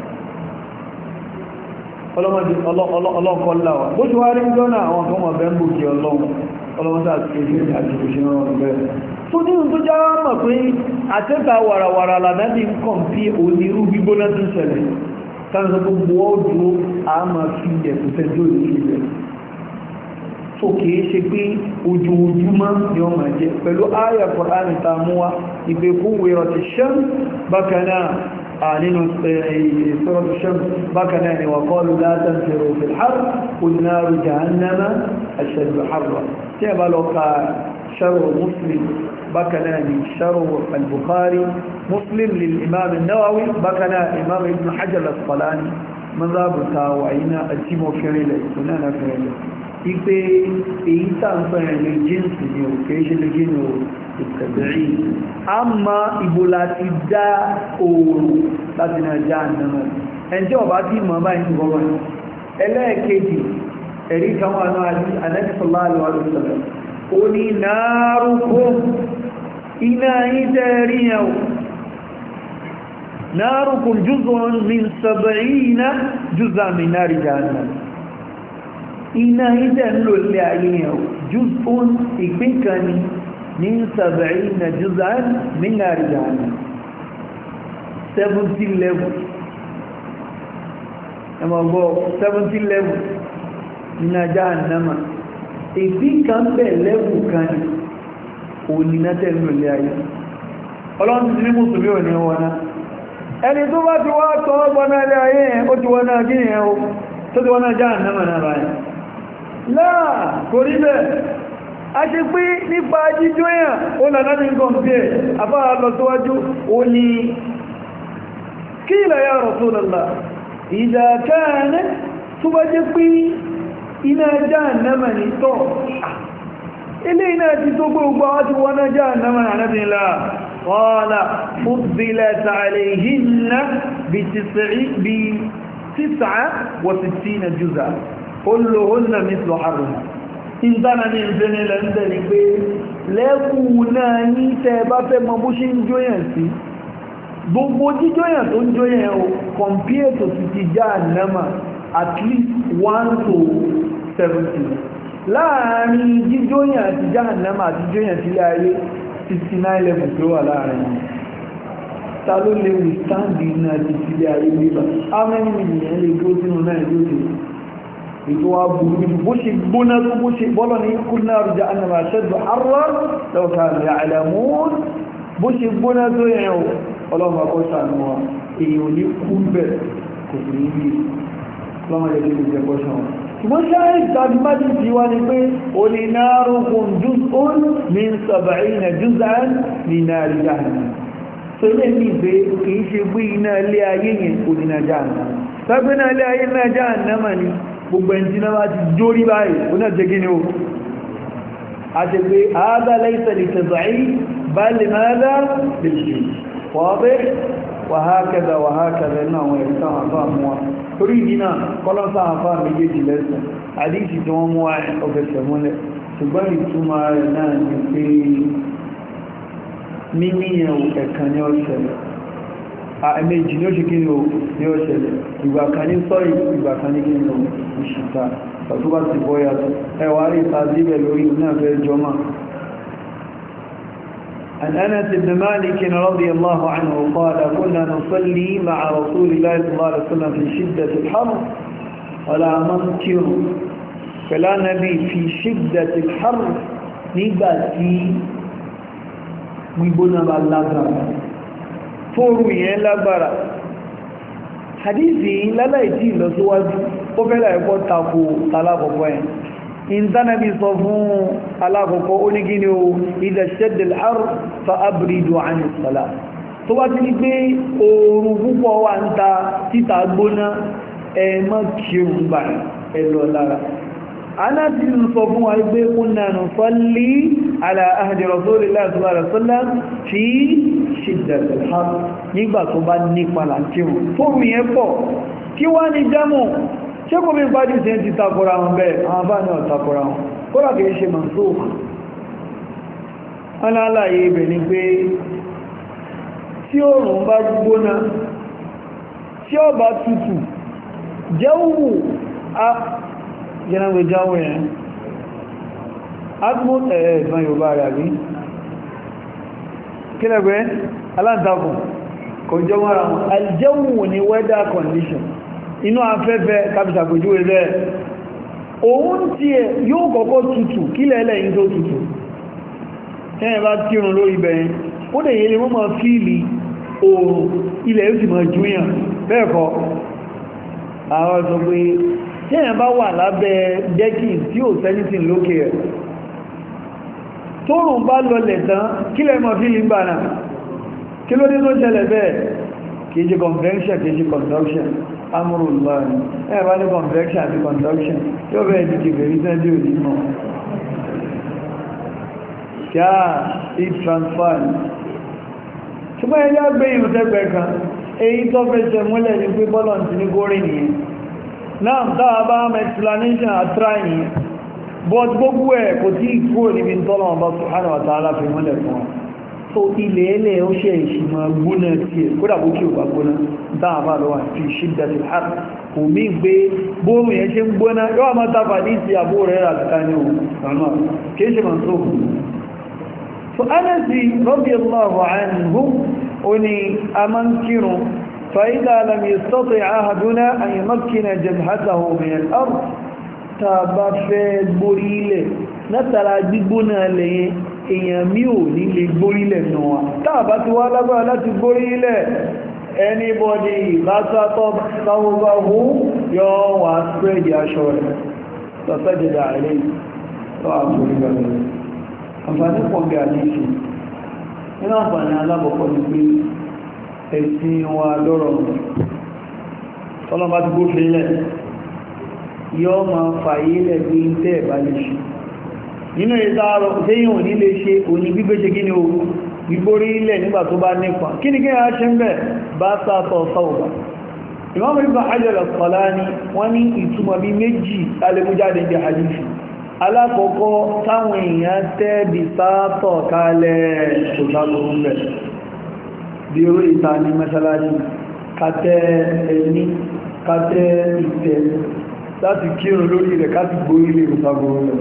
ọlọ́kọ́láwà bó ti wá rí jọ́nà àwọn kan wọ́n bẹ́ ń bò kí ọlọ́run ọlọ́mọdé àti èdè àti òṣèrè ọ̀rọ̀ bẹ́ẹ̀ tó ní tó já mọ̀ pé àtẹ́ta wàràwàrà lànàbí ń kàn bí onírú gbígbóná tó ṣẹlẹ̀ sáàrùn gbogbo ọdún a máa fi ẹ̀kùn tẹ́jọ́ ìṣẹ̀lẹ̀ tó kìí ṣe pé ojoojúmọ́ ni ọ máa jẹ pẹ̀lú ayà Kùránì ta múwá ìpé fún wèrò ti ṣẹ́m bákanáà nínú sọ́rọ̀ ṣẹ́m bákanáà ni wà kọlu látàn fèrò fi har kùnnáàrù jahannama ashaddu harra tí ẹ bá lọ ka ṣarọ̀ muslim bákanáà ni ṣarọ̀ al-bukhari muslim lil imam an-nawawi bákanáà imam ibn hajar al-asqalani mazabuta wa ina ajimo fẹ́rẹ̀lẹ̀ ìtùnánà fẹ́rẹ̀lẹ̀ ipe èyí tàǹfẹ̀rẹ̀ lè jíǹsì ni ò kìí ṣe lè gínú ìtẹ̀bẹ̀rí a ma ìbò láti dá oòrùn láti náà já ànàmà ẹnjẹ́ ọba tí mọ̀ bá ìsìn gọ́gọ́ ẹlẹ́ẹ̀kejì ẹ̀rí káwọn náà àti anẹ́sọ̀lá àlùwàlùsọ̀lẹ̀ ó ní náàrùkún iná ìtẹ̀rí yẹn náàrùkún juz'un min sab'ina juz'an min nari jahannam iná ìdẹ̀ ń lò lé ayé yẹn jùsùn ìpín kan ní ní sàbẹ̀rí na jùsàn nínú àríyànà 70 level ẹmọ̀gbọ́ 70 level nínú ajá ànámà ìpín kan bẹ̀ level kan ní onínátẹ̀ ń lò lé ayé ọlọ́run ti ní mùsùlùmí ò ní wọná ẹni tó bá ti wá tọ́ ọgbọ́n ilé ayé yẹn ó ti wọ́n náà kí yẹn ó tó ti wọ́n náà já ànámà náà báyìí láà kò rí bẹ́ẹ̀ a ṣe pé nípa jíjó èyàn ó lànà ní nǹkan bí ẹ̀ àbára lọ síwájú ó ní kí ilẹ̀ ya Rasulullah ìdàkáàní tó bá jẹ́ pé iná jahannama ní tọ́ ilé iná ti tó gbogbo wá ti wọ́n jahannama ànábìnlá qala fuddilat alayhinna bi tis'a wa sittina juz'a olóhónà mítlò àrùn ìdána ní ìfẹ́ni lẹ́ndẹ̀ ni pé lẹ́kù náà ní tẹ́ bá fẹ́ mọ bó ṣe ń jóyàn sí gbogbo jíjóyàn tó ń jóyàn o compare to ti ti já ànámà at least 1 to 70 láàrin jíjóyàn àti já ànámà àti jíjóyàn sílé ayé 69 level tó wà láàrin ta ló lè withstand iná ti sílé ayé nígbà how many million lè gbó sínú náà ìjọ́ ètò wa burú ní bó ṣe gbóná tó bó ṣe bọ́lọ̀ ní kúrná rújá annàmà ṣẹ́dù arwar lọ́ọ̀ká rẹ̀ àìlàmún bó ṣe gbóná tó yẹn o ọlọ́mà kọ́ sànúwà èyàn ní kú bẹ̀ kò sí ní bí lọ́mà lè lè jẹ́ kọ́ṣán ṣùgbọ́n ṣáà ìtàbí má ti ti wá ní pé o ní náàrùkùn jùsùn ní sàbàáyìn jùsàn ní náàrí jahannam so ilé ní ìgbé kìí ṣe gbé iná ilé ayé yẹn kò ní náà jahannam tàbí náà ilé ayé náà jahannam ni gbogbo ẹni tí náà ti jórí báyìí ó náà jẹ́ gíní o a ṣe pé àádá lẹ́ìsẹ̀ lè tẹ̀sàí bal madha bil jins wadih wa hakadha wa hakadha náà wọ́n ẹ̀rí táwọn àfá mú wa torí ìdí náà kọ́lọ́sá àfá méjèèjì lẹ́sẹ̀ àdíṣì tí wọ́n mú wa ọ̀fẹ́sẹ̀ múlẹ̀ ṣùgbọ́n ìtumọ̀ rẹ̀ náà ni pé mímíyàn ẹ̀kan ní ọ̀ṣẹ̀lẹ̀ àmẹ́jì ní ó ṣe kí ní ọ̀ṣẹ̀lẹ̀ ìgbà kan ní sọ́rì ìgbà kan ní kí ní ìṣìta tó bá ti bọ́ yàtọ̀ ẹwà rí ìtàzíbẹ̀ lórí náà fẹ́ jọmọ́ عن أنس بن مالك رضي الله عنه قال كنا نصلي مع رسول الله صلى الله عليه وسلم في شدة الحر ولا منكر فلا نبي في شدة الحر نباتي ويبنى باللغة فوروي لغبرة حديثي لا لا يتي لسواجه وفلا يقول تاكو طلاق وين ìntánàbí sọ fún alákọ̀ọ́kọ́ onígíní o ìdẹ̀ ṣẹ́dẹ̀ àrù fa abúrídò àníṣàlá tó bá ti ní pé oòrùn púpọ̀ wà ń ta títà gbóná ẹmọ́ kírùn gbà ẹlọ lára anáti sọ fún wa pé kúnnà nù sọ́lí ala ahdi rasulillahi sallallahu alaihi wasallam fi shiddatil har nígbà tó bá nípa làkírùn fóòrùn yẹn pọ̀ kí wá ní jámù ṣe kò bí n pàdé sí ti takora wọn bẹ́ẹ̀ àwọn bá ní ọ̀takora wọn kóra kìí ṣe mansukh wọn láàyè ibẹ̀ ni pé tí oòrùn bá gbóná tí ó bá tutù jẹ́wù a jẹ́nàwé jáwé ẹ̀ atmos ẹ̀ẹ̀ ìgbọ́n yorùbá rẹ̀ àbí kílẹ̀gbẹ́ aláǹtakùn kò jẹ́ wọ́n ra wọn aljẹ́wù ni weather condition inú afẹ́fẹ́ kápítà pẹ̀jú ẹ̀rẹ́ òun tí ẹ yóò kọ́kọ́ tutù kí lẹ́lẹ̀ yìí tó tutù ẹ̀yẹn bá tírun lórí bẹ̀yẹn ó dẹ̀ yẹ lè mọ́ máa fíìlì oòrùn ilẹ̀ yóò sì máa júyàn bẹ́ẹ̀kọ́ àwọn sọ pé tẹ́yẹn bá wà lábẹ́ dẹ́kì tí ò sẹ́nìtìn lókè ẹ̀ tóòrùn bá lọlẹ̀ tán kí lẹ́ mọ́ fíìlì ń bà náà kí ló dé tó ṣẹlẹ̀ bẹ́ẹ̀ kìí ṣe convention kìí ṣe conduction amúrùlọ́rin ẹ̀bá ní convection àti conduction yóò bẹ̀rẹ̀ ti kèfèrí sẹ́dí òní mọ́ kí á heat transfer ṣùgbọ́n ẹjá gbé ìrùsẹ́gbẹ̀ kan èyí tó fẹ́ṣẹ̀ múlẹ̀ ní pé bọ́lọ̀ ti ní górí nìyẹn náà dáa bá mẹ́ explanation àtúrà yìí but gbogbo ẹ̀ kò tí kúrò níbi tọ́lọ̀ ọba subhanahu wa ta'ala fi múlẹ̀ fún wọn so ilẹ̀ ẹlẹ̀ ó ṣe ìṣìmọ̀ gbóná tí ẹ̀ kódà bó kí ò bá gbóná dáàbà lọ́wà fi ṣídàtì har kò mí gbé bóòrùn yẹn ṣe ń gbóná yóò máa tàbà ní ti àbó rẹ̀ àtìká ní òun kìí ṣe máa tó so anasi radiyallahu anhu ó ní a máa ń kírun فإذا لم يستطع أحدنا أن يمكن جبهته من الأرض tàbá fẹ́ gbórílẹ̀ látara gbígbóná lẹ́yìn èèyàn mí ò ní lè gbórílẹ̀ náà tàbá ti wá lágbára láti gbórílẹ̀ anybody ìbátátọ́ sáwọ́gbáwó yọ wà spread aṣọ rẹ̀ lọ́sẹ́jẹ̀dà rẹ̀ tó àgbórílẹ̀ àǹfààní pọ̀gbẹ̀ àdíṣì nínú àǹfààní alábọ̀kọ́ ni pé ẹ̀sìn wa lọ́rọ̀ tọ́lọ́bá ti gbófin lẹ̀ yọ́ ma fàyí lẹ̀ bí i tẹ́ ẹ̀bá lè ṣe nínú ìsáàrọ̀ tẹ́yìn òní lè ṣe òní gbígbé ṣe gíní o gbígbórí ilẹ̀ nígbà tó bá nípa kí ni kí a ṣe ń bẹ̀ bá sáàtọ̀ sáwọ̀bá Imam Ibn Hajar al-Asqalani wọ́n ní ìtumọ̀ bí méjì alẹ́mújáde jẹ́ hadithi alákọ̀ọ́kọ́ táwọn èèyàn tẹ́ bí sáàtọ̀ kalẹ̀ òṣàlùmọ́ bẹ̀ bí oró ìta ní mẹ́sàlásì kàtẹ́ ẹni kàtẹ́ ìtẹ́ láti kírun lórí rẹ̀ káti gbórí lè rùsàgbòrò rẹ̀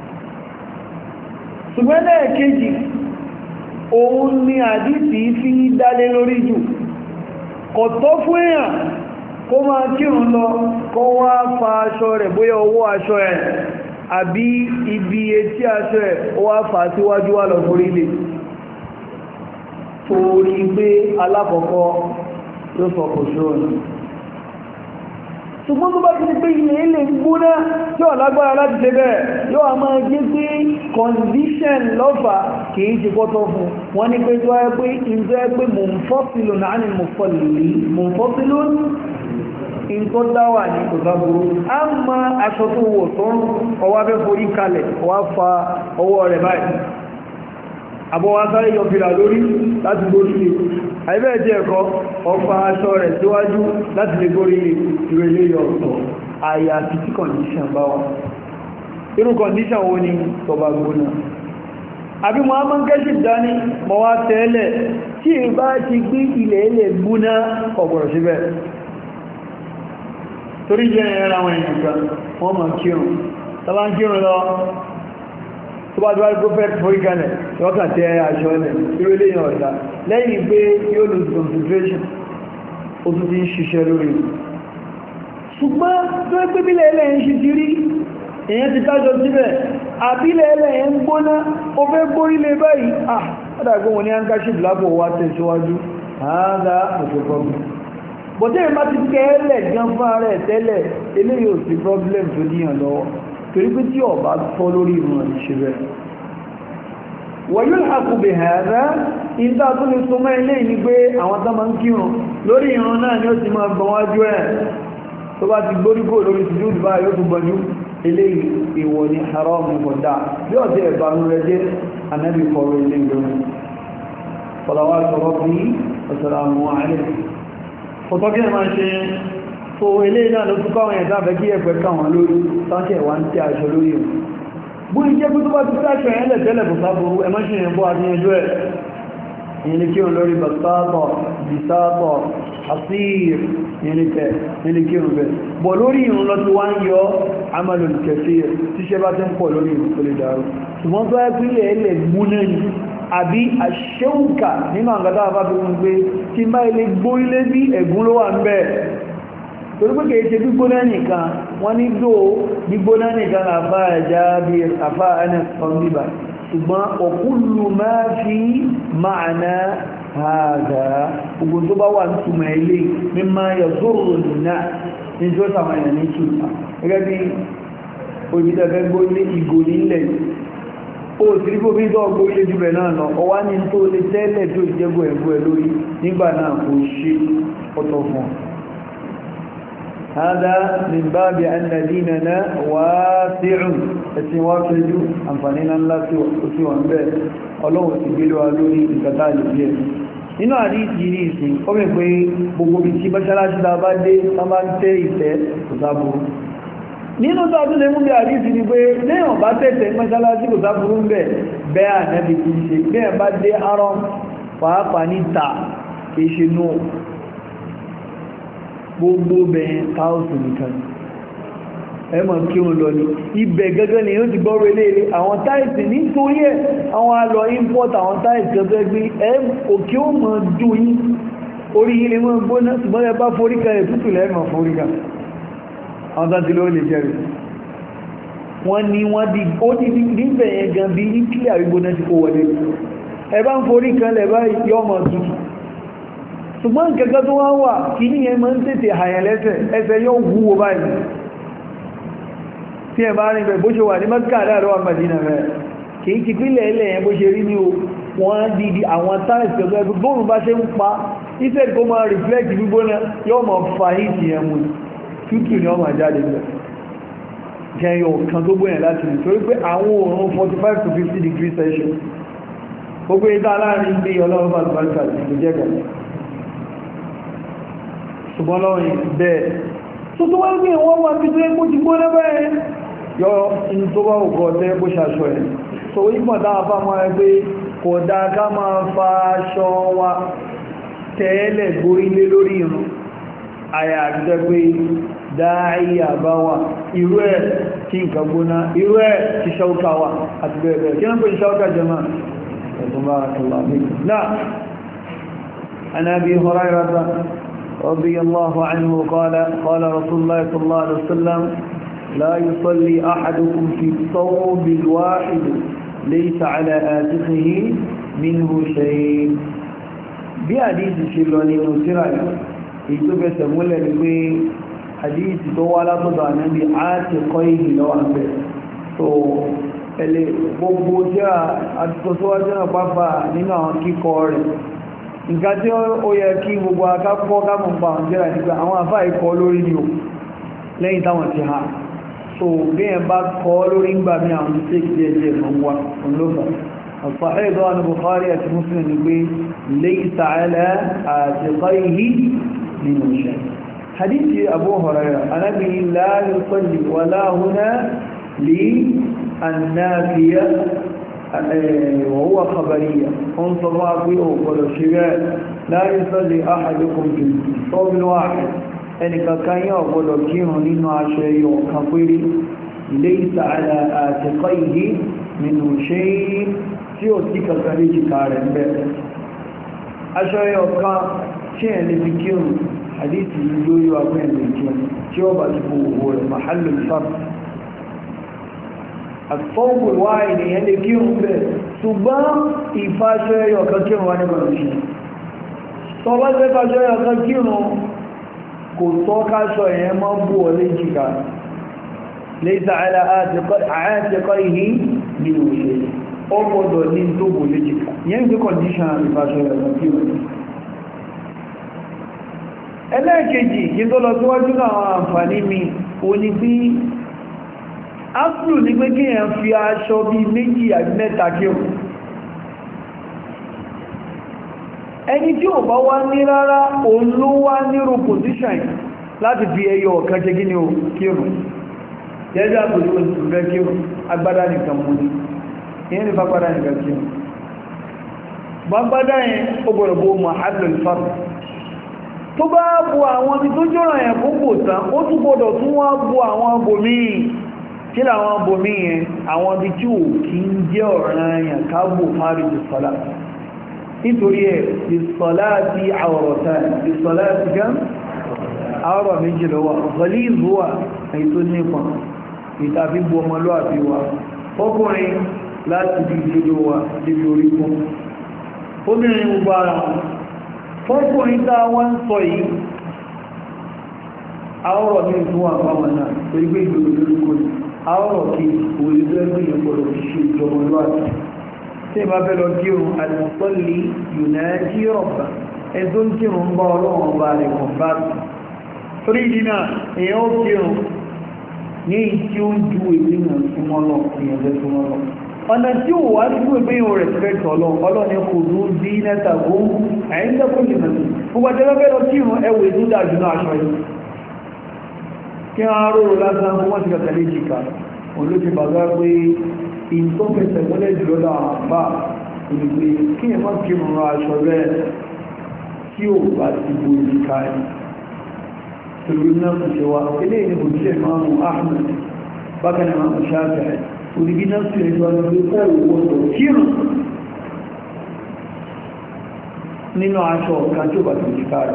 ṣùgbọ́n lẹ́ẹ̀kejì òun ni àdísì fi dálé lórí jù kò tọ́ fún èèyàn kó máa kírun lọ kó wá fa aṣọ rẹ̀ bóyá owó aṣọ ẹ̀ àbí ibi etí aṣọ ẹ̀ ó wá fà síwájú wà lọ forí lè torí pé alákọ̀ọ́kọ́ ló sọ kò ṣóòrùn ṣùgbọ́n tó bá ti ní pé ilẹ̀ ilẹ̀ gbóná tí ó lágbára láti ṣe bẹ́ẹ̀ yóò a máa gé pé condition lọ́fà kìí ṣe pọ́tọ́ fún wọ́n ní pé tó ẹ́ pé ìjọ ẹ́ pé mò ń fọ́sílò náà ní mò fọ́lì mò ń fọ́sílò in tó dáwà ní ìgbàgbòrò a ma aṣọ tó wọ̀ tó ń ọwá fẹ́ forí kalẹ̀ ọwá fa ọwọ́ rẹ̀ báyìí àbọ̀wá sáré yọ fìlà lórí láti gbórí lè àìbẹ́ẹ̀ jẹ́ ẹ̀kọ́ ọfà aṣọ rẹ̀ síwájú láti lè gbórí lè ìrẹ̀lẹ̀ yọ ọ̀tọ̀ àyà àti tí kọ̀ndíṣàn bá wà irú kọ̀ndíṣàn wo ni tọba gbóná àbí mo á mọ́ kẹ́ṣì dání mọ́ wá tẹ́lẹ̀ tí ì bá ti gbé ilẹ̀ ilẹ̀ gbóná ọ̀gbọ̀rọ̀ síbẹ̀ torí jẹ́ ẹ̀rọ àwọn èèyàn kan wọ́n mọ̀ kírun tọ́bá ń kírun lọ tó bá dúwárí prophet foríkalẹ̀ lọ́kà tẹ aṣọ ẹlẹ̀ irú ilé yàn ọ̀dá lẹ́yìn pé yóò lose concentration ó tún ti ń ṣiṣẹ́ lórí ṣùgbọ́n tó ẹ́ pé bílẹ̀ ẹlẹ́ ń ṣe ti rí èyàn ti tájọ síbẹ̀ àbílẹ̀ ẹlẹ́ ń gbóná ó fẹ́ gbórílẹ̀ báyìí ah ọ́dàgbọ́n wọn ni handkerchief lápò wá tẹ̀síwájú àádá òṣèpọ̀gbọ̀n bọ̀tẹ́ ìmá ti kẹ́ẹ̀lẹ̀ gan fún ara ẹ̀ tẹ́lẹ̀ eléyìí ò sí problem tó díyàn lọ́wọ́ torí pé tí ọba tọ́ lórí ìrùn ìṣẹ́ rẹ̀ wọ̀nyún àkùbẹ̀ ẹ̀rẹ́ ìdá tó lè so mẹ́ ilé ní pé àwọn tó máa ń kírun lórí ìrùn náà ni ó ti máa gbọ́n wájú ẹ̀ tó bá ti gbóríkò lórí ti dúdú báyìí ó tún gbọ́njú eléyìí ìwọ̀ ni haram kọ̀dá bí ọ̀tẹ́ ẹ̀bánu rẹ̀ jẹ́ anábì kọ̀rọ̀ ilé ìgbẹ̀rún fọlọ́wọ́ sọ̀rọ̀ bí ọ̀sọ̀rọ̀ àlẹ́ fọ́tọ́kí ẹ̀mà ṣe tó ilé náà ló túnkọ́ àwọn ẹ̀dá fẹ́ kí ẹ̀fẹ́ káwọn lórí sáṣẹ̀ wá ń tẹ́ aṣọ lórí ẹ̀ bú ìjẹ́ pé tó bá ti sáṣọ ẹ̀lẹ̀ tẹ́lẹ̀ kò sábúrú ẹmọ́ṣìn ẹ̀bọ́ àti ẹjọ́ ẹ̀ ìyẹn kí o lórí basátọ̀ bisátọ̀ asír ìyẹn kí o bẹ̀ bọ̀ lórí ìrún lọ tí wọ́n yọ amàlò kẹfì tíṣẹ́ bá tẹ́ ń pọ̀ lórí ìrún tó lè dáró ṣùgbọ́n tó ẹ́ pílẹ̀ ẹlẹ̀ gbúná ni àbí àṣẹ́ùkà nínú àgbàdá àbábí wọn pé tí bá ilé gbó ilé bí ẹ̀gún ló wà ń bẹ̀ torí pé kìí ṣe gbígbóná nìkan wọ́n ní dò gbígbóná nìkan àfá ẹ̀já bí àfá ẹnẹ́sàn bíbà ṣùgbọ́n ọ̀kúlù máa fi máàná ààgà ogun tó bá wà ní túnmọ̀ ilé mímá yọ zóró nìna ní tí ó sàmàyà ní ṣùgbà gẹ́gẹ́ bí òjìdẹ̀fẹ́ gbó ilé ìgò nílẹ̀ ó sì rí bó bí tó ọgbó ilé jùbẹ̀ náà lọ ọwá ní tó lè tẹ́lẹ̀ tó ìjẹ́gbò ẹ̀gbò ẹ̀ lórí nígbà náà kò ṣe ọ̀tọ̀ fún هذا من باب أن ديننا واسع السواكج أنفانينا الله سوى به ọlọ́run ti gbé lọ́wọ́ lórí ìkàtà ìlúgbẹ́ nínú àdíjì ní ìsìn ó mẹ́ pé gbogbo bí tí báṣáláṣí ta bá dé tán bá ń tẹ́ ìtẹ́ kò sáburú nínú tó tún lè mú bí àdíjì ni pé léèyàn bá tẹ́tẹ́ báṣáláṣí kò sáburú ń bẹ̀ bẹ́ẹ̀ ànẹ́bì kì í ṣe bẹ́ẹ̀ bá dé arọ́m pàápàá níta kì í ṣe nù gbogbo bẹ̀yẹn káòsù nìkan ẹmọ̀ kí o lọ ní ibẹ̀ gẹ́gẹ́ ni yóò ti gbọ́rọ̀ eléèrè àwọn táìsì nítorí ẹ̀ àwọn alọ import àwọn táìsì gẹ́gẹ́ gbé ẹ òkè ó mọ̀ dù yí orí ilé mọ́ gbóná ṣùgbọ́n ẹ bá foríkà ẹ̀ tútù lẹ́mọ̀ foríkà àwọn tàbí ló lè jẹ́rì wọ́n ní wọ́n di ó ti níbẹ̀ yẹn gan bí ìpìlẹ̀ àrígbóná ti kó wọlé ẹ bá ń foríkà lẹ̀ báyìí yọ́ mọ̀ tútù ṣùgbọ́n kẹta tó wá wà kí ní ẹ máa ń tètè àyàn lẹ́sẹ̀ ẹsẹ̀ yóò wúwo báyìí tí ẹ bá rí bẹ̀ bó ṣe wà ní mẹ́kà láàrọ̀ àmàdínà rẹ̀ kìí ti pínlẹ̀ ilẹ̀ yẹn bó ṣe rí ní o wọ́n dìdì àwọn táìsì ọ̀gbẹ́ gbóòrùn bá ṣe ń pa ìfẹ́ kó máa reflect gbígbóná yóò mọ̀ fa hìtì yẹn mú tútù ni wọ́n máa jáde bẹ̀ jẹyọ kan tó gbóyàn láti rí torí pé àwọn òòrùn 45 to 50 degrees celsius gbogbo ìdá láàrin bí ọlọ́run bá gbáríkà ti jẹ́ gẹ̀ẹ́ ṣùgbọ́n lọ́rin bẹ́ẹ̀ tó tó wọ́n gbé wọ́n wá títí ẹgbó ti gbóná bẹ́ẹ̀ yọ in tó bá òkú ọ̀tẹ́ ẹgbó ṣaṣọ ẹ̀ so ìpọ̀ dáa fà mọ́ ẹgbẹ́ kò dáa ká máa fa aṣọ wa tẹ́ẹ̀lẹ̀ gbórílé lórí irun àyà àtijọ́ pé dááyà bá wà irú ẹ̀ tí nǹkan gbóná irú ẹ̀ tí ṣáúkà wà àti bẹ́ẹ̀ bẹ́ẹ̀ kí wọ́n pè ṣáúkà jẹ́mà ẹ̀tùn bá náà Ànábì Hurairah رضي الله عنه قال قال رسول الله صلى الله عليه وسلم لا يصلي أحدكم في الثوب الواحد ليس على آتقه منه شيء بحديث الشلوني نسرع يتوب سمولا لكي حديث طوالة تضعنا بعاتقيه لو أنبه so ẹlẹ́ gbogbo tí a àtìkọsíwájú náà pápá nínú àwọn kíkọ rẹ̀ nǹkan tí ó yẹ kí gbogbo akápọ̀ kámọ̀ pa àwọn jẹ́rà nígbà àwọn àfá ikọ̀ lórí ni o lẹ́yìn táwọn ti ha so bí ẹ bá kọ́ lórí ń gbà mí àwọn mistake díẹ̀ díẹ̀ lọ wá olófà الصحيح عن البخاري ومسلم يقول ليس على عاتقيه من شيء حديث أبو هريرة أنا به لا يصلي ولا هنا للنافية وهو خبرية انصر رأبيه والشباب لا يصلي أحدكم في الصوم الواحد ẹnìkan kan yóò gbọdọ̀ kírun nínú aṣọ ẹyọ kan péré ليس على عاتقيه من شيء tí ó tí kankan lè jìkà rẹ̀ ń bẹ̀. aṣọ ẹyọ kan tí ẹ̀ lè fi kírun àdíìtì lórí ọgbẹ́ ẹ̀lẹ́ kírun tí ó bá ti bò owó rẹ̀ mahallul fard àtọ́gbò wá ènìyàn lè kírun bẹ̀ ṣùgbọ́n ìfàṣọ ẹyọ kan kírun wá nígbà lóṣì tọ́ bá fẹ́ fàṣọ ẹyọ kan kírun kò tọ́ káṣọ ẹ̀yẹn mọ́ bú ọ lè jìkà lẹ́sà àyàtẹ̀kọ́ ìhí nínú ìṣẹ́ ó gbọ́dọ̀ ní tó bò lè jìkà yẹn gbé kọ̀díṣàn ìfàṣọ ẹyọ kan kírun ẹlẹ́ẹ̀kejì kí tó lọ síwájú náà àǹfààní mi o ní bí ápùlù ní pé kí èyàn fi aṣọ bí méjì àbí mẹ́ta kí o ẹni tí ò bá wá ní rárá òun ló wá nírò pòsíṣàn láti fi ẹyọ ọ̀kan ṣe kí ni o kí o jẹ́jẹ́ àpòjú oṣù rẹ̀ kí o agbádá nìkan mú ní ìyẹn ní fagbádá nìkan kí o gbágbádá yẹn ó gbọ́dọ̀ bó mọ̀ tó bá bu àwọn ibi tó jọ́rọ̀ ẹ̀ fún kò tán ó tún gbọdọ̀ tún wá bu àwọn bòmí kí làwọn bòmí yẹn àwọn ibi tí ò kí ń jẹ́ ọ̀ràn àyàn káàbò fárí ìsọ́lá nítorí ẹ̀ ìsọ́lá ti àwọ̀rọ̀ta ìsọ́lá ti gán àwọ̀rọ̀ méjì lọ́wọ́ ọ̀fọ́lí ìzúwà èyí tó nípọn ìtàfi bu ọmọlúwàbí wa ọkùnrin láti bí ìjọdó wa débi orí fún obìnrin gbogbo ara wọn fọ́kùnrin tá wọ́n ń sọ yìí àwọ̀rọ̀ ní ìfún àpamọ̀ náà torí pé ìgbèrò lórúkọ ní àwọ̀rọ̀ kí olùgbẹ́gbẹ̀ ìyẹ̀pọ̀lọ̀ fi ṣe ìjọmọlúwàtí tí ìbá fẹ́ lọ kírun àdìsọ́lì yùnájí rọ̀bà ẹ̀tọ́ ń kírun bá ọlọ́run bá rẹ̀ kọ̀ bá torí ìdínà èèyàn ó kírun ní ìtí ó ju ìpínlẹ̀ súnmọ́lọ̀ ìyẹ̀fẹ́ súnmọ́lọ̀ ọ̀nà tí ó wá ní pé yóò respect ọlọ́run ọlọ́ni kò ní bí nẹ́ta kó àyíndẹ́kùn lè mẹ́sí gbogbo àtẹ́lẹ́fẹ́ lọ sí ìrún ẹwẹ̀ tó dájú náà aṣọ yìí kí wọ́n rọrọ lásán fún wọ́n ti kàtàlẹ́ jìkà olóṣè bàbá pé in tó fẹsẹ̀ mọ́lẹ̀ jùlọ láwọn àpá olùgbé kí ẹ má kí rọrọ aṣọ rẹ̀ tí ó bá ti bo ìjìká ẹ̀ torí náà kò ṣe wá eléyìí ni òṣìṣẹ́ máa mú Ahmed bákan náà máa mú Shafi'i òdìbí náà sí ẹjọ́ ọdún ọ̀wọ̀ kírùn nínú aṣọ ọ̀kan tí ó bá tìí káàrì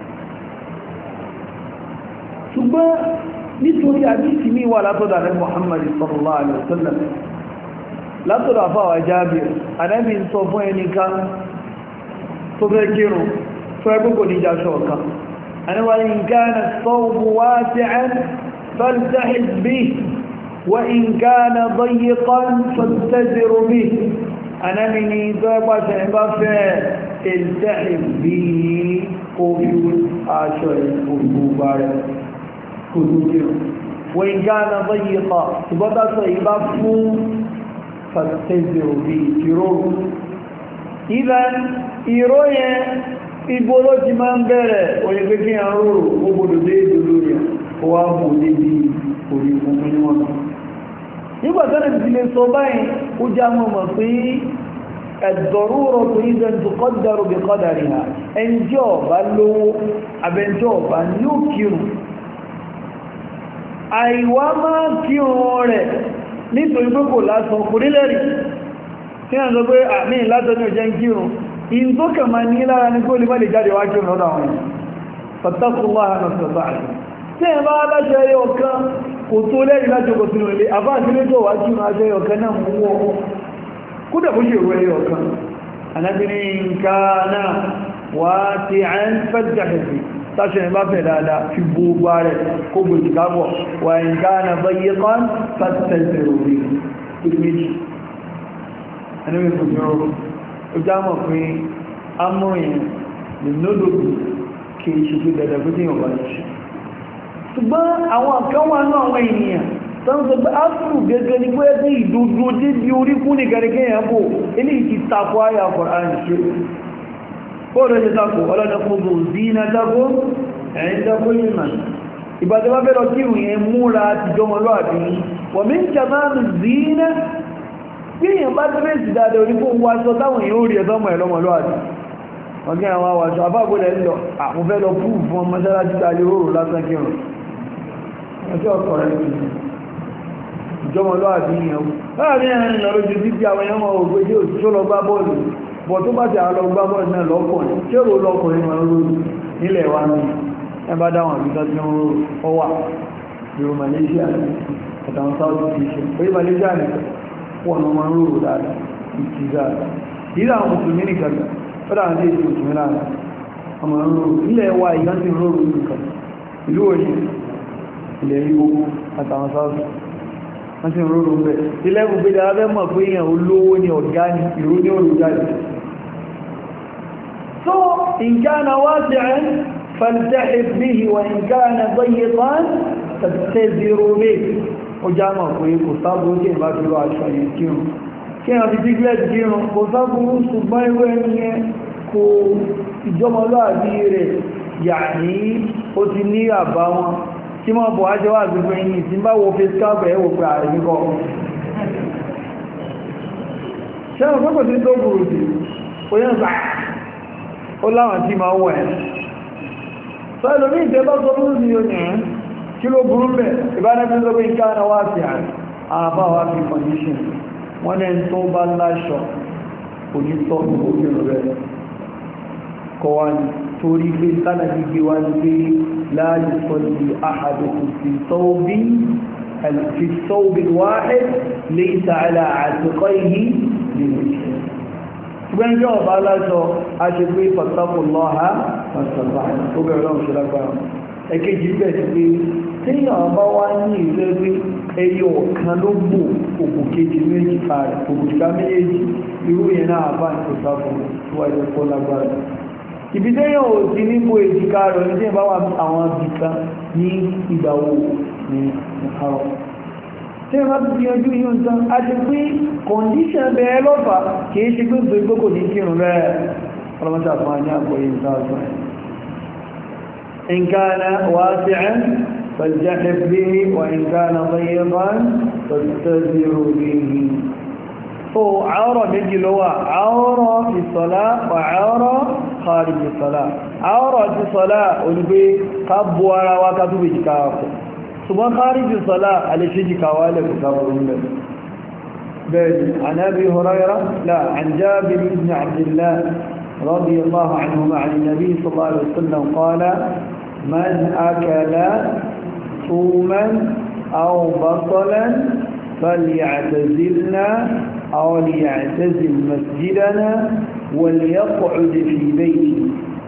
ṣùgbọ́n nítorí àdísì ní wà látọ̀dà rẹ̀ Muhammad sallallahu alaihi wasallam látọ̀dà fáwà Jábir Ànábì ń sọ fún ẹnìkan tó fẹ́ kírùn tó ẹgbẹ́ kò ní jáṣọ ọ̀kan Ànábì in kana as-sawbu wasi'an faltahiz bihi وإن كان ضيقا فاتزر به أنا من إذابة عبافة التحب به قوي عشر قلوبار قلوبار وإن كان ضيقا تبدا صيبافه فاتزر به تروه إذا إيروية ìgbòrò ti máa ń bẹ̀rẹ̀ òyìnbé kí a rọrò ó gbọdọ̀ dé ìdòdó rẹ̀ ó wá bò débi orí fún mímọ́ náà nígbàtánà ti lè sọ báyìí ó já mọ́ mọ̀ pé ẹ̀dọ̀rúrọ̀ tó ìdẹ̀ tó kọ́dàrú bí kọ́dàrí ha ẹnjọ́ bá lówó abẹnjọ́ bá ní ó kírùn àìwá máa kírùn rẹ̀ nítorí pé kò lásán kò rí lẹ́rì tí a sọ pé àmì látọ́ ní ọjẹ́ kírùn in tó kà máa ní lára ní kó lè má lè jáde wá kírùn lọ́dọ̀ àwọn fattakullaha nastata'a tí ẹ bá láṣẹ ẹyọ kan kò tó lẹ́rìí láti ọkọ̀ sínú ilé àbáàtílé tó wá kí máa jẹ́ ọ̀kan náà mú wọ́ kúdà bó ṣe rẹ̀ ọ̀kan anábìnrin nǹkan náà wá tí a ń fẹ́jà ẹ̀fẹ́ táṣẹ ẹ̀ bá fẹ́ dáadáa fi gbogbo rẹ̀ kó gbò ìkábọ̀ wà nǹkan náà bá yẹ kan fẹ́tẹ̀ẹ̀fẹ̀ orí kúrò méjì anábìnrin kò fi rọrùn ó já mọ̀ pé amóyìn lè nódòdò kì í ṣe pé dandan pé tí yóò bá ṣe ṣùgbọ́n àwọn kan wà náà àwọn ènìyàn tán sọ pé áfùrù gẹ́gẹ́ ní pé tí ìdúdú tí bí orí kú ní gẹ́gẹ́ yẹn bò ilé ìtì takò ayà Kùránì ṣe kóòrò ṣe takò ọlọ́dọ̀ gbogbo zina takò ẹ̀yìn takò yìí mà ìbàdàn bá bẹ́rọ kí ìrùn múra ti jọmọlúwàbí wọ̀n mí ń kàmáàmù zina bí èèyàn bá tẹ́lẹ̀sì dáadáa orí fún wáṣọ táwọn èèyàn ó rí ẹ̀tọ́mọ̀ ẹ̀lọ́mọlúwàbí wọ́n gẹ́ àwọn àwàṣọ àbábọ̀lẹ̀ ń lọ àwọn fẹ́ lọ fún fún ọmọ sárájú tàbí oòrùn lásán kírùn ọjọ́ ọkọ̀ rẹ̀ ìjọmọlúwàbí yẹn láàrin ẹ̀rin lọ lójú títí àwọn èèyàn mọ̀ ògbé tí ó tó lọ gbá bọ́ọ̀lù bọ̀ tó bá ti àlọ gbá bọ́ọ̀lù náà lọ́kùnrin tí ó rò lọ́kùnrin wọn lórí nílẹ̀ wa ní ẹbá dáwọn àbíkọ́ tí ó wà ìrò Malaysia àtàwọn South Asia orí Malaysia nìkan wọn ọmọ rúrù dáadáa ìtìzá ìlú àwọn mùsùlùmí nìkan fọ́dá àwọn tí èsì mùsùlùmí láàrín ọmọ rúrù ilẹ̀ wa ìgbọ́n tí rúrù nìkan ìlú òní ilẹ̀ Ìgbò àtàwọn sáàsù wọ́n tí rúrù ń bẹ̀ ilẹ̀ gbogbo ìdára bẹ́ mọ̀ pé èèyàn olówó ní ọ̀gá ní ìrú ní olùjáde so in kana wasi'an faltahif bihi wa in kana dayiqan fattaziru bihi ó já mọ̀ pé kò sábò kí ìbá fi rọ aṣọ yẹn kírun kí a fi dígbẹ́ kírun kò sábò ṣùgbọ́n ìwé ẹni yẹn kò ìjọmọlúàbí rẹ̀ yà ní ó ti ní àbá wọn tí mọ́ bọ̀ ájọ́ wà gbogbo ẹ̀yìn tí bá wo face cap ẹ̀ wò pé àríkọ́ ṣẹ́wọ̀n pẹ́pọ̀ tí tó burú sí ó yẹn bá ó láwọn tí máa wọ̀ ẹ̀ sọ ẹlòmí ìtẹ́ bá sọ burú sí yóò yẹn kí ló burú bẹ̀ ìbánẹ́bí ló gbé ìkáàna wá sí àbá wá fi condition wọ́n ní tó bá láṣọ onítọ́ òkèrò rẹ̀ kọ wá ní torí pé tánàbí gbé wá ní pé láàrín sọ́lì àhàdùkù fi sọ́ọ̀bí في الثوب الواحد ليس على عاتقيه للمسلم ṣùgbọ́n jẹ́ ọba aláṣọ a ṣe pé pàtàkù lọ́ha pàtàkì ó bẹ̀rẹ̀ lọ́wọ́ ṣe lágbára ẹ̀kejì bẹ̀ sí pé tí ọba wá ní ìlú pé ẹyọ ọ̀kan ló gbò òkú kejì méjì kààrẹ̀ òkùnká méjì irú yẹn náà bá ní pàtàkù tó wáyé kó lágbára ibi tẹ́yàn ò sí nípo èjìká rẹ̀ ní tí ìbá wà àwọn abìkan ní ìgbàwó ní ọ̀hárọ̀ tí wọ́n ti yanjú yíò ń tán a ti pín kọ̀ndíṣàn bẹ̀ẹ́ lọ́fà kìí ṣe pé gbogbo kò ní kírùn rẹ̀ ọlọ́mọ́ta fún àní àgbòyìn sáàsán in kana wasi'an فالجحف به وإن كان ضيقا فاستذر به هو عورة méjì ló wà عورة في الصلاة وعورة خارج الصلاة عورة في الصلاة olùgbé ká bú ara wa ká tó bèjì káàkùn ṣùgbọ́n kárìjì sọ́lá alẹ́ṣẹ́jì kàwàlẹ̀ kùsàbùrún bẹ̀. bẹ́ẹ̀ni عن أبي هريرة لا عن جابر بن عبد الله رضي الله عنهما عن النبي صلى الله عليه وسلم قال من أكل ثوما أو بصلا فليعتزلنا أو ليعتزل مسجدنا وليقعد في بيته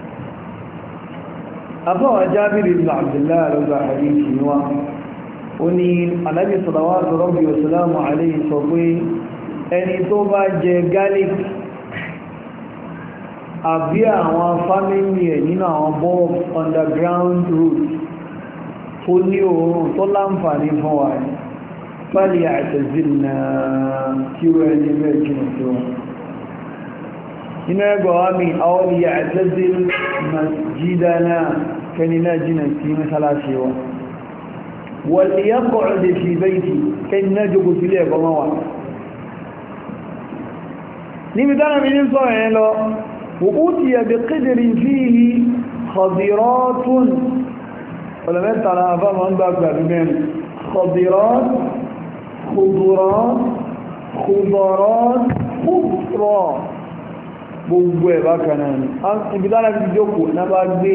afọ́wà jábìrì ibn abdullahi lọ́gbà àríkì wá ó ní anábì salawatu rabbi wa salamu alayhi sọ pé ẹni tó bá jẹ garlic àbí àwọn fámílì ẹ̀ nínú àwọn bulb underground root tó ní oòrùn tó láǹfààní fún wa ní fàlì àtẹ̀zìnà kí ó ẹni bẹ́ẹ̀ jìnà sí wọn inú ẹgbẹ̀ wá mi àwọn ìyà àtẹ́zìl masjidana kẹni náà jìnà sí mẹ́sàlásí wa wàlì yá kọ̀ọ̀dẹ̀ fi bẹ́ẹ̀tì kẹni náà jókòó sílẹ̀ ẹ̀kọ́ mọ́ wa níbi dára mi ní sọ́rọ̀ yẹn lọ وأوتي بقدر فيه خضرات ولما ترى فمن بقى بمن خضرات خضرات خضرات خضرات gbogbo ẹ̀ bákan náà ni ibi dára fi jókòó náà bá gbé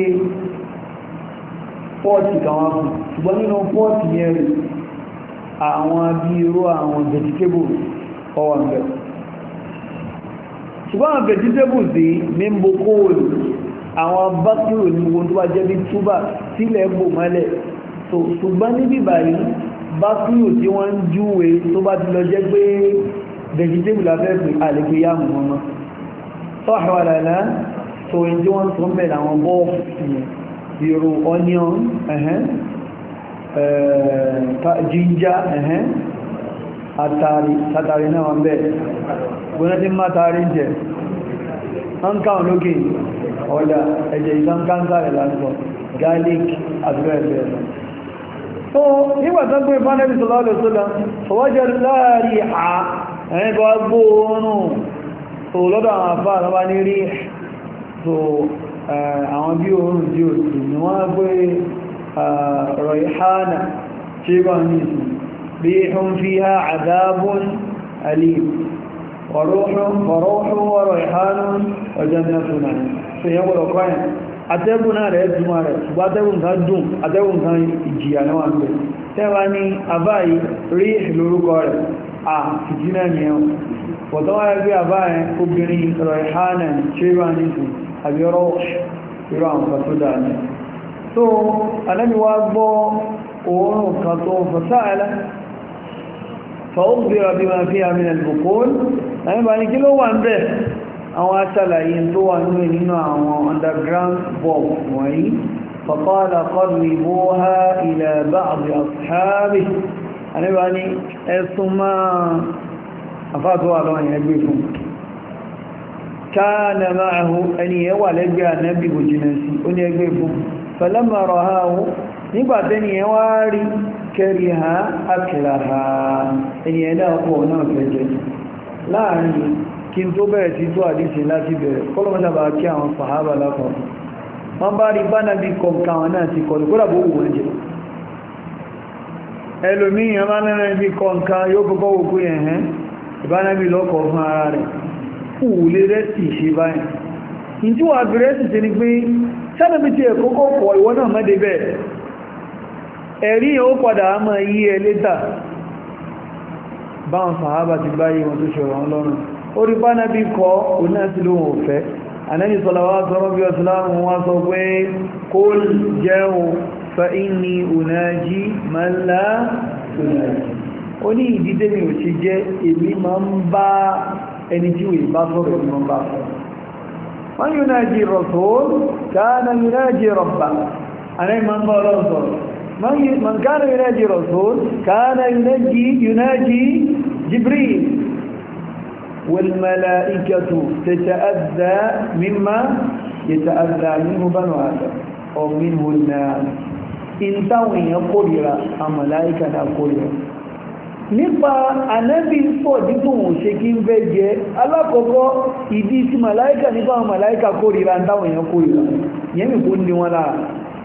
pọ́ọ̀tì káwọn fún ṣùgbọ́n nínú pọ́ọ̀tì yẹn rí àwọn bí irú àwọn vegetables ọwà ń bẹ̀rẹ̀ ṣùgbọ́n àwọn vegetables dé mímbò kóòlù àwọn bákìrò ní gbogbo tó bá jẹ́ bí túbà sílẹ̀ bò mọ́lẹ̀ so ṣùgbọ́n níbí báyìí bákìrò tí wọ́n ń júwe tó bá ti lọ jẹ́ pé vegetable afẹ́fẹ́ àlèkè yá mọ̀ mọ́ sọ́ọ̀hẹ́ wà lálá so in tí wọ́n tún bẹ̀rẹ̀ àwọn bọ́ọ̀fù yẹn zero onion ẹ̀hẹ́n jíjá ẹ̀hẹ́n àtàrí sátàrí náà wọ́n bẹ́ẹ̀ gbọ́nà tí má tàrí jẹ́ wọ́n káwọn lókè ọ̀dá ẹ̀jẹ̀ ìtàn káńsà rẹ̀ lásọ̀ garlic àbúrẹ́bẹ̀ẹ́ so nígbàtán pé fánẹ́bí sọlọ́lẹ̀ sọ́lá fọwọ́jẹ́ láàrí à ẹ̀yìn bá gbóòrùn so lọ́dọ̀ àwọn afá àlọ́bá ní rí so àwọn bí oòrùn tí ó sì ní wọ́n gbé rọ̀ìhánà tí bá ní sí bí hún fi ha àdábún alim wọ̀rọ̀hún wọ̀rọ̀ìhánún ọjọ́ nẹ́fúnà so yẹn wọ́n kọ́yìn atẹ́gùn náà rẹ̀ túnmà rẹ̀ ṣùgbọ́n atẹ́gùn kan dùn atẹ́gùn kan ìjìyà náà wà ń bẹ̀ tẹ́wà ní àbáyí rí lórúkọ rẹ̀ à fìtínà ni ẹ̀wọ̀n pọ̀tọ́ wáyé bí àbáyé obìnrin rọ̀ìhánà ṣéwà nìsìn àbíọ́rọ̀ irú àwọn kan tó dáa ní so anábi wá gbọ́ oòrùn kan tó fọ́sáàlá fa'ukhbira bima fiha min al-buqul láyé bá ní kí ló wà ń bẹ̀ àwọn aṣàlàyé tó wà ní nínú àwọn underground bulb wọ̀nyí faqala qarribuha ila ba'd ashabihi anábi ní ẹ̀sùn máa afáàtọ́wà lọ́wọ́ yẹn gbé fún كان معه أن يوالى النبي بجنسي أن يقف فلما رآه نبعدني يواري كره أكلها أن يلاقوا نفجه لا يعني كنت بẹ̀rẹ̀ tó àdíṣe láti bẹ̀rẹ̀ kọlọ́mọ́sá bá kí àwọn sàhábà lápọ̀ wọ́n bá rí bá náà bí kọ̀ǹkan wọn náà ti kọ̀lù kó dàbò wọ́n jẹ́ ẹlòmíyàn bá náà bí kọ̀ǹkan yóò kọ́kọ́ wòkú yẹn hẹ́n ìbánábí lọ́kọ̀ fún ara rẹ̀ kúùlé rẹ́sì ṣe báyìí in tí wà bí rẹ́sì ṣe ni pé sẹ́nàbí tí ẹ̀kọ́ kọ́kọ́ ìwọ náà mọ́dé bẹ́ẹ̀ ẹ̀rí ó padà á máa yí ẹ létà báwọn sàhábà ti báyé wọn tó ṣọ̀rọ̀ wọn lọ́rùn ó rí bánábí kọ́ oná sí lóhun òfẹ́ anẹ́bí sọlọ́wọ́ sọ́rọ́ bí ọ̀sùlámù wá sọ pé kó jẹun fa inni unaji man la unaji ó ní ìdídé mi ò ṣe jẹ́ èmi máa ń bá ẹni tí wèé bá sọ̀rọ̀ ìmọ̀ bá sọ̀rọ̀ wọ́n yóò náà jí rọ̀sọ́l káàna yóò náà jí rọ̀bà àrẹ ma ń bá ọlọ́run sọ̀rọ̀ man káàna yóò náà jí rọ̀sọ́l káàna yóò náà jí jibril والملائكة تتأذى مما يتأذى منه بنو آدم أو منه الناس إن تاوي يقول الملائكة يقول nípa ànábì pọ̀ dípò òun ṣe kí ń fẹ́ jẹ alákọ̀ọ́kọ́ ìdí tí màláíkà nípa àwọn màláíkà kórìíra táwọn èèyàn kórìíra yẹn mi kó ní wọn lára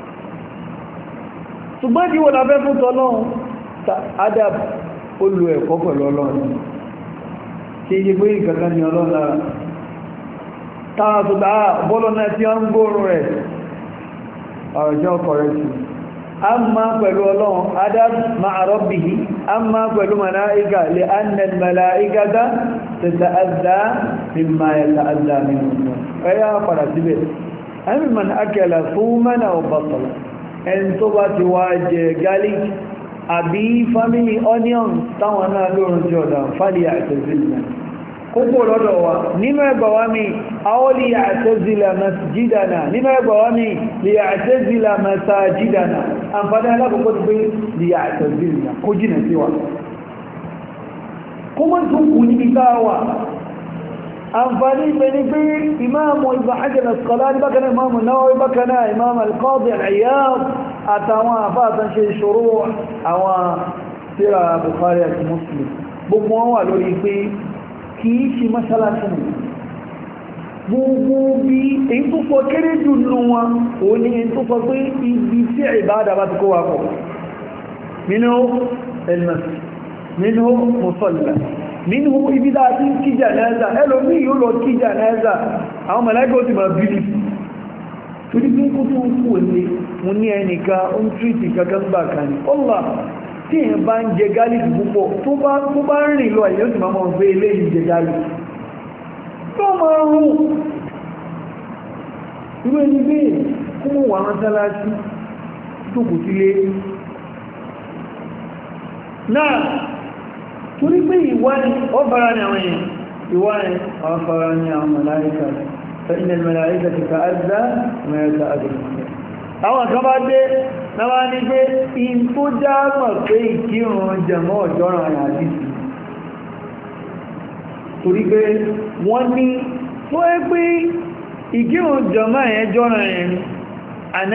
ṣùgbọ́n tí wọ́n láfẹ́ fún tọ́lọ́run adab ó lo ẹ̀kọ́ pẹ̀lú ọlọ́run ṣe yẹ pé ìkankan ní ọlọ́run lára táwọn tó bá bọ́lọ̀ náà tí wọ́n ń gbóòrùn rẹ̀ ọ̀rọ̀jọ́ kọ̀rẹ́tì amma pẹ̀lú ọlọ́run adab ma'a rabbihi amma pẹ̀lú mala'ika lè annal mala'ikata tata'adha mimma yata'adha minhu ẹ̀yà padà síbẹ̀ ẹ̀mí man akala thumana wa batala ẹn tó bá ti wá jẹ garlic àbí family onion táwọn náà lóòrùn tí ọ̀dá fàlì àtẹ̀sílẹ̀ kókò lọ́dọ̀ wa nínú ẹgbà wá mi àwọn lè àtẹ́zìlà masjidana nínú ẹgbà wá mi lè àtẹ́zìlà masajidana àǹfàdá alákòókò tó pé lè àtẹ́zìlà kó jìnà sí wa kó mọ́ tún kù ní ìta wa àǹfàdí ibẹ̀ ni pé imáàmù ibn Hajar al-Asqalani bákanáà imáàmù Nawawi bákanáà imáàmù al-Qadi al-Iyad àtàwọn àfáàtàn ṣe ìṣòro àwọn tíra Bukhari àti Muslim gbogbo wọn wà lórí pé kìí ṣe mọ́ṣálásí nì gbogbo bí èyí tó pọ̀ kéré jù nù wọn ò ní èyí tó pọ̀ pé ibi tí ìbáadà bá ti kó wa pọ̀ nínú elmasi nínú musalla nínú ibi dáa tí kí jánásà ẹlòmí yóò lọ kí jánásà àwọn mọ̀láìkọ́ ti máa bílì torí pé kó tó ń kú ní mo ní ẹnìkan ó ń tírìtì kankan gbà kan ní ọlá tí èyàn bá ń jẹ gálìkì púpọ̀ tó bá ń rìn lọ èyàn sì máa mọ́ pé eléyìí jẹ gálìkì tó máa rún irú ẹni bẹ́ẹ̀ kó mọ̀ wà mọ́sálásí tó kù sílé náà torí pé ìwá ni ọ fara ní àwọn èèyàn ìwá ni àwọn fara ní àwọn màláíkà فإن الملائكة تتأذى ما يتأذى àwọn kan bá dé náà ní pé in tó já mọ̀ pé ìkírun jẹmọ́ ọ̀jọ́ràn rẹ̀ àdìsí torí pé wọ́n ní tó ẹ́ pé ìkírun jẹmọ́ ẹ̀ jọ́ràn rẹ̀ ni